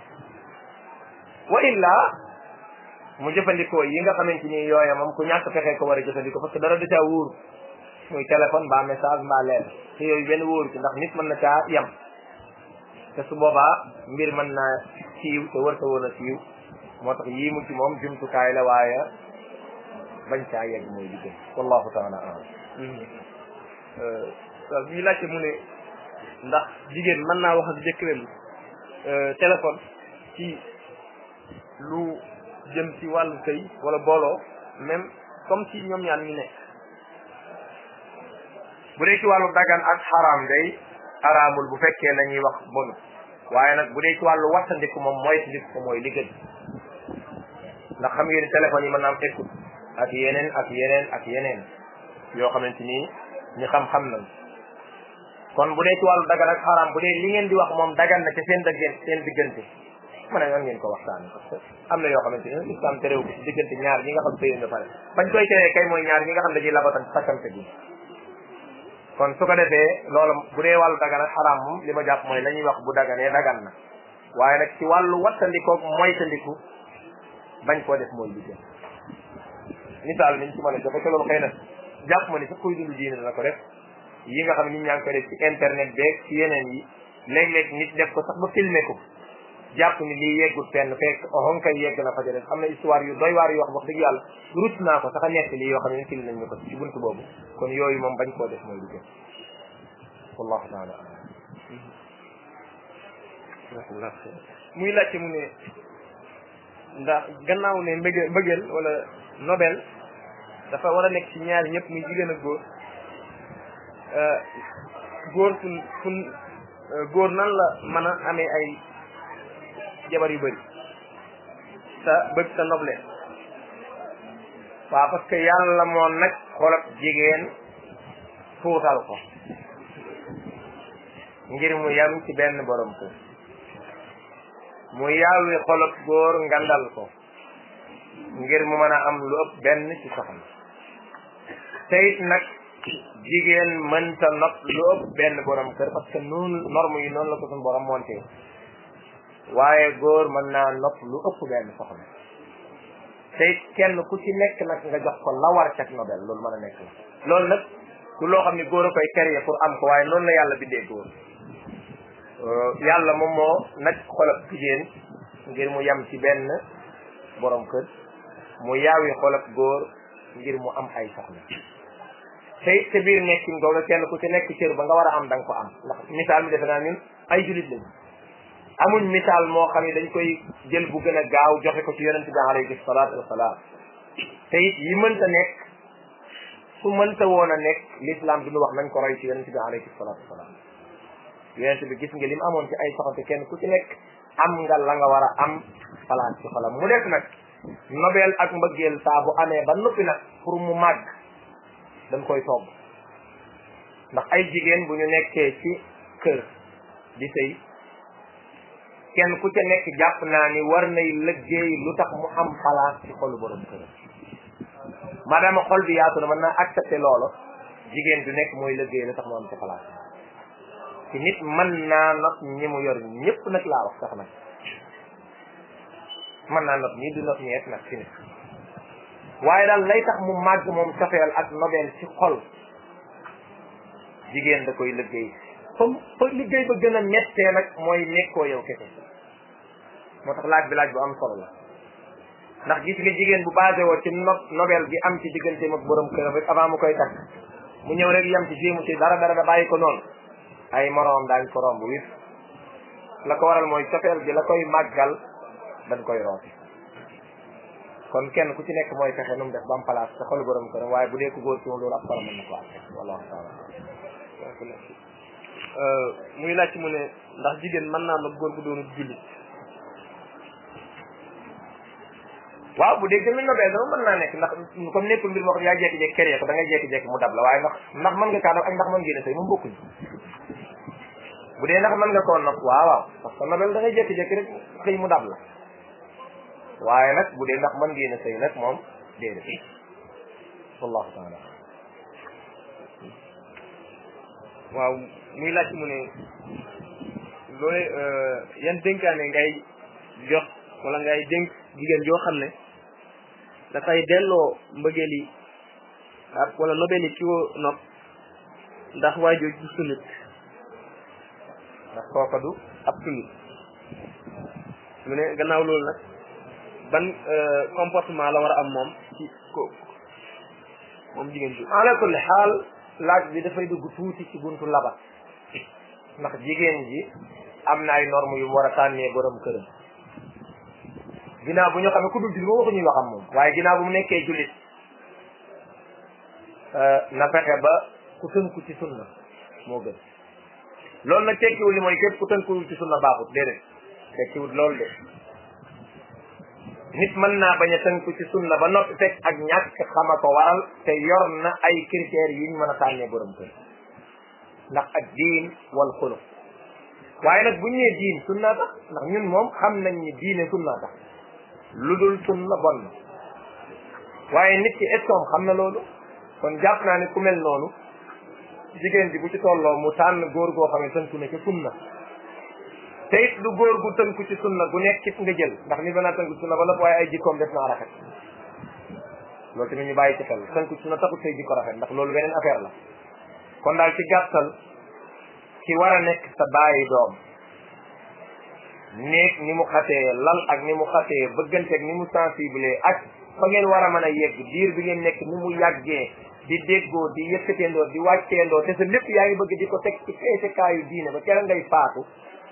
wa illa mu jëfandikoo yi nga xamante ni yooya moom ku ñàkk fexe ko war a jëfandikoo parce que dara da caa wóor muy téléphone mbaa message mbaa lettre te yooyu benn wóoru ci ndax nit mën na caa yem te su boobaa mbir mën naa siiw te war ta woon a siiw moo tax yii mu ci moom jumtukaay la waaye bañ caa yegg mooy liggéey wallahu taala alam waaw bii laajte mu ne ndax jigéen mën naa wax ak jëkkëram téléphone ci lu jëm ci wàllu sëy wala booloo même comme si ñoom ñaar ñu nekk bu dee ci wàllu dagan ak xaraam day xaraamul bu fekkee la ñuy wax bonu waaye nag bu dee ci wàllu wattandiku moom mooy tandiku ko mooy li gën ndax xam ngeen ni téléphone yi mën naa am écoute ak yeneen ak yeneen ak yeneen yoo xamante ni ñi xam-xam nañ kon bu dee ci wàllu dagan ak xaraam bu dee li ngeen di wax moom dagan na ca seen dëggeen seen diggante mën a yoon ngeen ko waxtaan parce que am na yoo xamante ni islam terew ko ci diggante ñaar ñi nga xam sëy nga pare bañ koy teree kay mooy ñaar ñi nga xam dañuy labatan sakkante bi kon su ko defee loolu bu dee wàllu dagan ak xaraam moom li ma jàpp mooy la ñuy wax bu daganee dagan na waaye nag ci wàllu wattandikoog moytandiku bañ koo def mooy liggéey misaal niñ ci mën a joxe te loolu xëy na jàpp ma ni sax kuy dund diine dana ko def yi nga xam ne nit ñaa ngi koy def ci internet beeg ci yeneen yi léeg-léeg nit def ko sax ba filmer ko jàpp ni lii yeggut fenn fekk oxon kay yegg na fa ca def am na histoire yu doy waar yoo xam wax dëgg yàlla rut naa ko sax a nekk lii yoo xam ne fil nañ ñu ko ci buntu boobu kon yooyu moom bañ koo def mooy liggéey wallahu taala muy laajte mu ne ndax gannaaw ne mbëgge mbëggeel wala nobel dafa war a nekk ci ñaar ñëpp muy jigéen ak góor góor fun fun góor nan la mën a amee ay jabar yu bëri sa bëgg sa noble waaw parce que yàlla moo nag xolab jigéen tuutal ko ngir mu yam ci benn borom ko mu yàlli xolab góor ngandal ko ngir mu mën a am lu ëpp benn ci soxna te it nag jigéen mënta not lu ëpp benn borom kër parce que noonu norme yi noonu la ko suñu borom monté waaye góor mën naa nopp lu ëpp benn soxna te it kenn ku ci nekk nag nga jox ko la war cak nobel loolu mën a nekk la loolu nag du loo xam ne góor a koy créer pour am ko waaye noonu la yàlla bindee góor yàlla moom moo nag xolab jigéen ngir mu yam ci benn borom kër mu yaawi xol ak góor ngir mu am ay soxna te it te biir nekkin googa kenn ku ci nekk cër ba nga war a am da nga ko am ndax misaal mi defe naa ñun ay julit lañ amuñ misaal moo xam ne dañ koy jël bu gën a gaaw joxe ko ci yonent bi alayhi salaatu wasalaam te it yi mënta nekk su mënta woon a nekk l'islam bi ñu wax nañ ko roy ci yonent bi alayhi salaatu wasalaam yonent bi gis nga lim amoon ci ay soxante kenn ku ci nekk am nga la nga war a am place ci xolam mu def nag nobel ak mbëggeel saa bu amee ba noppi nag pour mu màgg dañ koy togg ndax ay jigéen bu ñu nekkee ci kër di sëy kenn ku ca nekk jàpp naa ni war nay liggéey lu tax mu am place ci xolu borom kër maadaama xol bi yaatu na mën naa accepté loolu jigéen du nekk mooy liggéey lu tax mu am ci place ci nit mën naa not ñi mu yor ñëpp nag laa wax sax nag mën naa not ñii du not ñeet nag ci nit waaye daal lay tax mu màgg moom cofeel ak nobel ci xol jigéen da koy liggéey comme fa liggéey ba gën a mettee nag mooy nekkoo yow kese moo tax laaj bi laaj bu am solo la ndax gis nga jigéen bu basé woo ci no nobel gi am ci digganteem ak borom këram rek avant mu koy takk mu ñëw rek yam ci jéemu ci dara dara da bàyyi ko noonu ay moroom daañ ko romb wif la ko waral mooy cofeel gi la koy màggal dañ koy rooti kon kenn ku ci nekk mooy fexe nu mu def ba am place te xol borom këram waaye bu dee ku góor ci moom loolu ab solo mën na ko am wallahu taala muy laaj mu ne ndax jigéen mën naa nopp góor bu doonu jullit waaw bu dee gën a nobee dama mën naa nekk ndax comme nekkul mbir moo xam yaa jekki-jekki kéré ko da ngay jekki-jekki mu dab la waaye ndax ndax mën nga kaa dab ak ndax mën ngeen a sëy moom bokkuñ bu dee ndax mën nga koo nopp waaw waaw parce que nobel da ngay jekki-jekki rek xëy mu dab la waaye nag bu dee ndax mën ngeen a sëy nag moom déedéet wallahu taala waaw muy laaj mu ne loolu yan dénkaane ngay jox wala ngay dénk jigéen joo xam ne dafay delloo mbëggeel yi ak wala nobel yi ki ko nopp ndax waajoo du sunnit ndax kooka du ab sunnit mu ne gannaaw loolu nag ban comportement la war a am moom ci ko moom jigéen bi ala kulli xaal laaj bi dafay dugg tuuti ci buntu labat ndax jigéen ji am na ay normes yu mu war a tànnee borom këram ginnaaw bu ñu xamee ku dul jullit moom waxuñuy waxam moom waaye ginnaaw bu mu nekkee jullit na fexe ba ku tënku ci sunna moo gën loolu nag tekkiwul li mooy képp ku tënkuwul ci sunna baaxut déedéet tekkiwul loolu de nit mën naa bañ a tënku ci sunna ba noppi fekk ak ñàkk xama ko waral te yor na ay critères yuñ mën a tànnee borom kër ndax ak diin wal xuluq waaye nag bu ñu nee diin sunna tax ndax ñun moom xam nañ ni diine sunna tax lu dul sunna bon na waaye nit ki est xam na loolu kon jàpp naa ne ku mel noonu jigéen ji bu ci tolloo mu tànn góor goo xam ne tënku na ci sunna te it du góor gu tënku ci sunna gu nekk it nga jël ndax ni danaa tënku ci sunna ba lépp waaye ay jikkoom def naa rafet loolu tamit ñu bàyyi ci xel tënku ci sunna taxut say jikko rafet ndax loolu beneen affaire la kon daal ci gàttal ki war a nekk sa bàyyi doom néeg ni mu xatee lal ak ni mu xatee bëggante ak ni mu sensible ak fa ngeen war a mën a yegg diir bi ngeen nekk ni mu yàggee di déggoo di yëkkateendoo di wàcceendoo te sa lépp yaa ngi bëgg di ko teg ci peesekaayu diine ba kera ngay faatu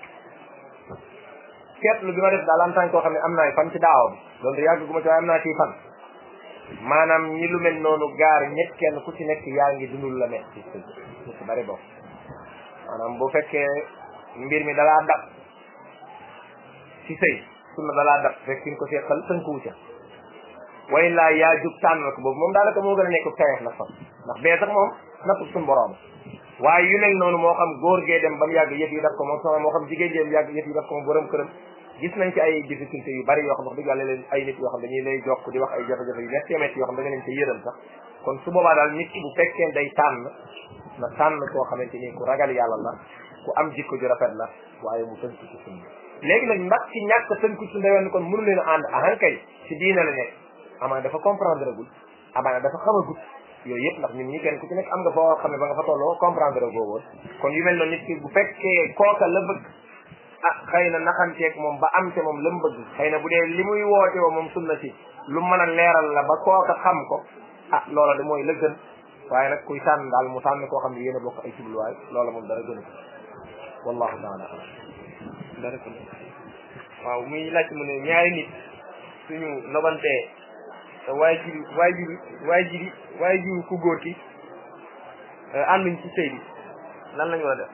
seetlu bi ma def daal en tant que koo xam ne am naa fan ci daaw bi loolu yàgg gu ma ci waaye am naa ci fan maanaam ñi lu mel noonu gaar ñett kenn ku ci nekk yaa ngi dundul la metti ci ñu ci bari bokk maanaam bu fekkee mbir mi dalaa dab ci sëy sunna dalaa dab rek fi nga ko seqal tënkuwu ca way laa yaa jug tànnal ko boobu moom daanaka moo gën a nekk tayeef nag sax ndax bee sax moom nattu suñu borom waaye yu mel noonu moo xam góor gee dem ba mu yàgg yëf yi daf ko moom sama moo xam jigéen gee yàgg yëf yi daf ko moom borom këram gis nañ ci ay difficulté yu bari yoo xam wax dëgg yàlla leen ay nit yoo xam dañuy lay jokk di wax ay jafe-jafe yu metti metti yoo xam da nga leen ci yëral sax kon su boobaa daal nit ki bu fekkee day tànn na tànn koo xamante ni ku ragal yàlla la ku am jikko ju rafet la waaye mu tënku ci sunna léegi nag ndax ci ñàkk tënku ci sunna kon mënu leen a ànd ahan kay ci diina la nekk amaana dafa comprendre gul amaana dafa xamagut yooyu yëpp ndax ñun ñi kenn ku ci nekk am nga foo xam ne ba nga fa tolloo comprendre goo woon kon yu mel noonu nit ki bu fekkee kooka la bëgg ah xëy na naxanteeg moom ba am te moom la mu bëgg xëy na bu dee li muy woote woo moom sunna si lu mën a leeral la ba kooka xam ko ah loola de mooy la gën waaye nag kuy tànn daal mu tànn koo xam ne yéen a bokk ay jubluwaay loola moom dara gënu ko wallahu taala alam dara ko waaw muy laaj mu ne ñaari nit suñu nobantee waaye jiri waaye jiri waaye jiri waaye jiri ku góor ki ànduñ ci sëy bi lan lañu war a def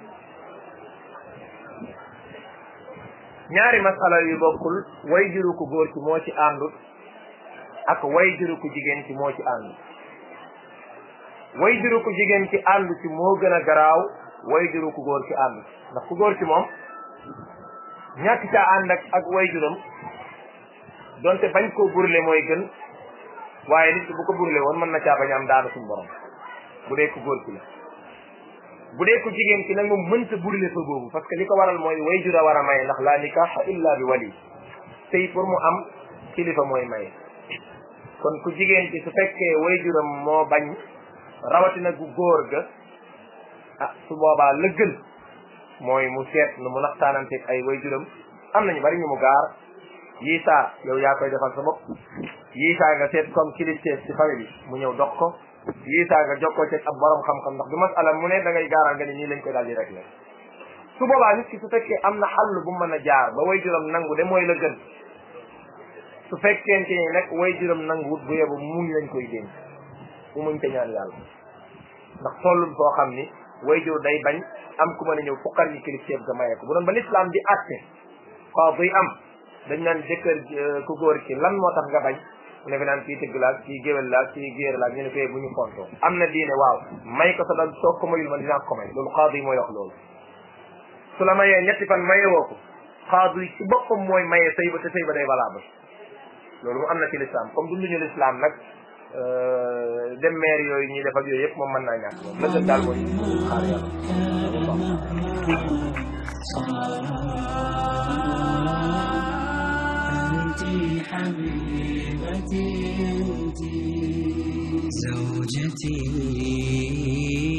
ñaari masala yu bokkul way juru ku góor ci moo ci àndut ak way juru ku jigéen ci moo ci àndut way juru ku jigéen ci àndu ci moo gën a garaaw way juru ku góor ci àndut ndax ku góor ci moom ñàkk caa ànd ak ak way juram donte bañ koo burle mooy gën waaye nit ki bu ko burle woon mën na caa bañ am daanu suñu borom bu dee ku góor ci la bu dee ku jigéen ci nag moom mënta burle fa boobu parce que li ko waral mooy way jur a war a maye ndax laa nikaaxa illa bi wali tey pour mu am kilifa mooy maye kon ku jigéen ci su fekkee way juram moo bañ rawatina gu góor ga ah su boobaa la gën mooy mu seet nu mu naxtaananteeg ay way juram am nañu bari ñu mu gaar yii saa yow yaa koy defal sa bopp yii saa nga seet comme kilifteef ci famille bi mu ñëw dox ko yii saa nga jokkoo ci ab borom xam-xam ndax du masala mu ne da ngay gaaral nga ni nii lañ koy daal di rek su boobaa nit ki su fekkee am na xàll bu mën a jaar ba way juram nangu de mooy la gën su fekkente ni nag way juram nanguwut bu yebu muñ lañ koy dénk bu muñ te ñaan yàlla ndax tollul foo xam ni way jur day bañ am ku mën a ñëw fukkar ñi kilifteef ga maye ko bu doon ba lislaam di àtte waaw buy am dañ naan jëkkër ku góor ki lan moo tax nga bañ mu ne fi naan kii tëgg laag kii géwél laag kii géer laag ñu ne koy bu ñu fontoo am na diine waaw may ko sa doom soo ko mayul man dinaa ko may loolu xaadu yi mooy wax loolu su la mayee ñetti fan maye woo ko xaadu yi ci boppam mooy maye sëy ba te sëy ba day valable loolu mu am na ci lislaam comme dunduñu lislaam nag dem maire yooyu ñuy def ak yooyu yëpp moom mën naa ñàkk moom la gën daal mooy xaar yàlla أنت حبيبتي أنت زوجتي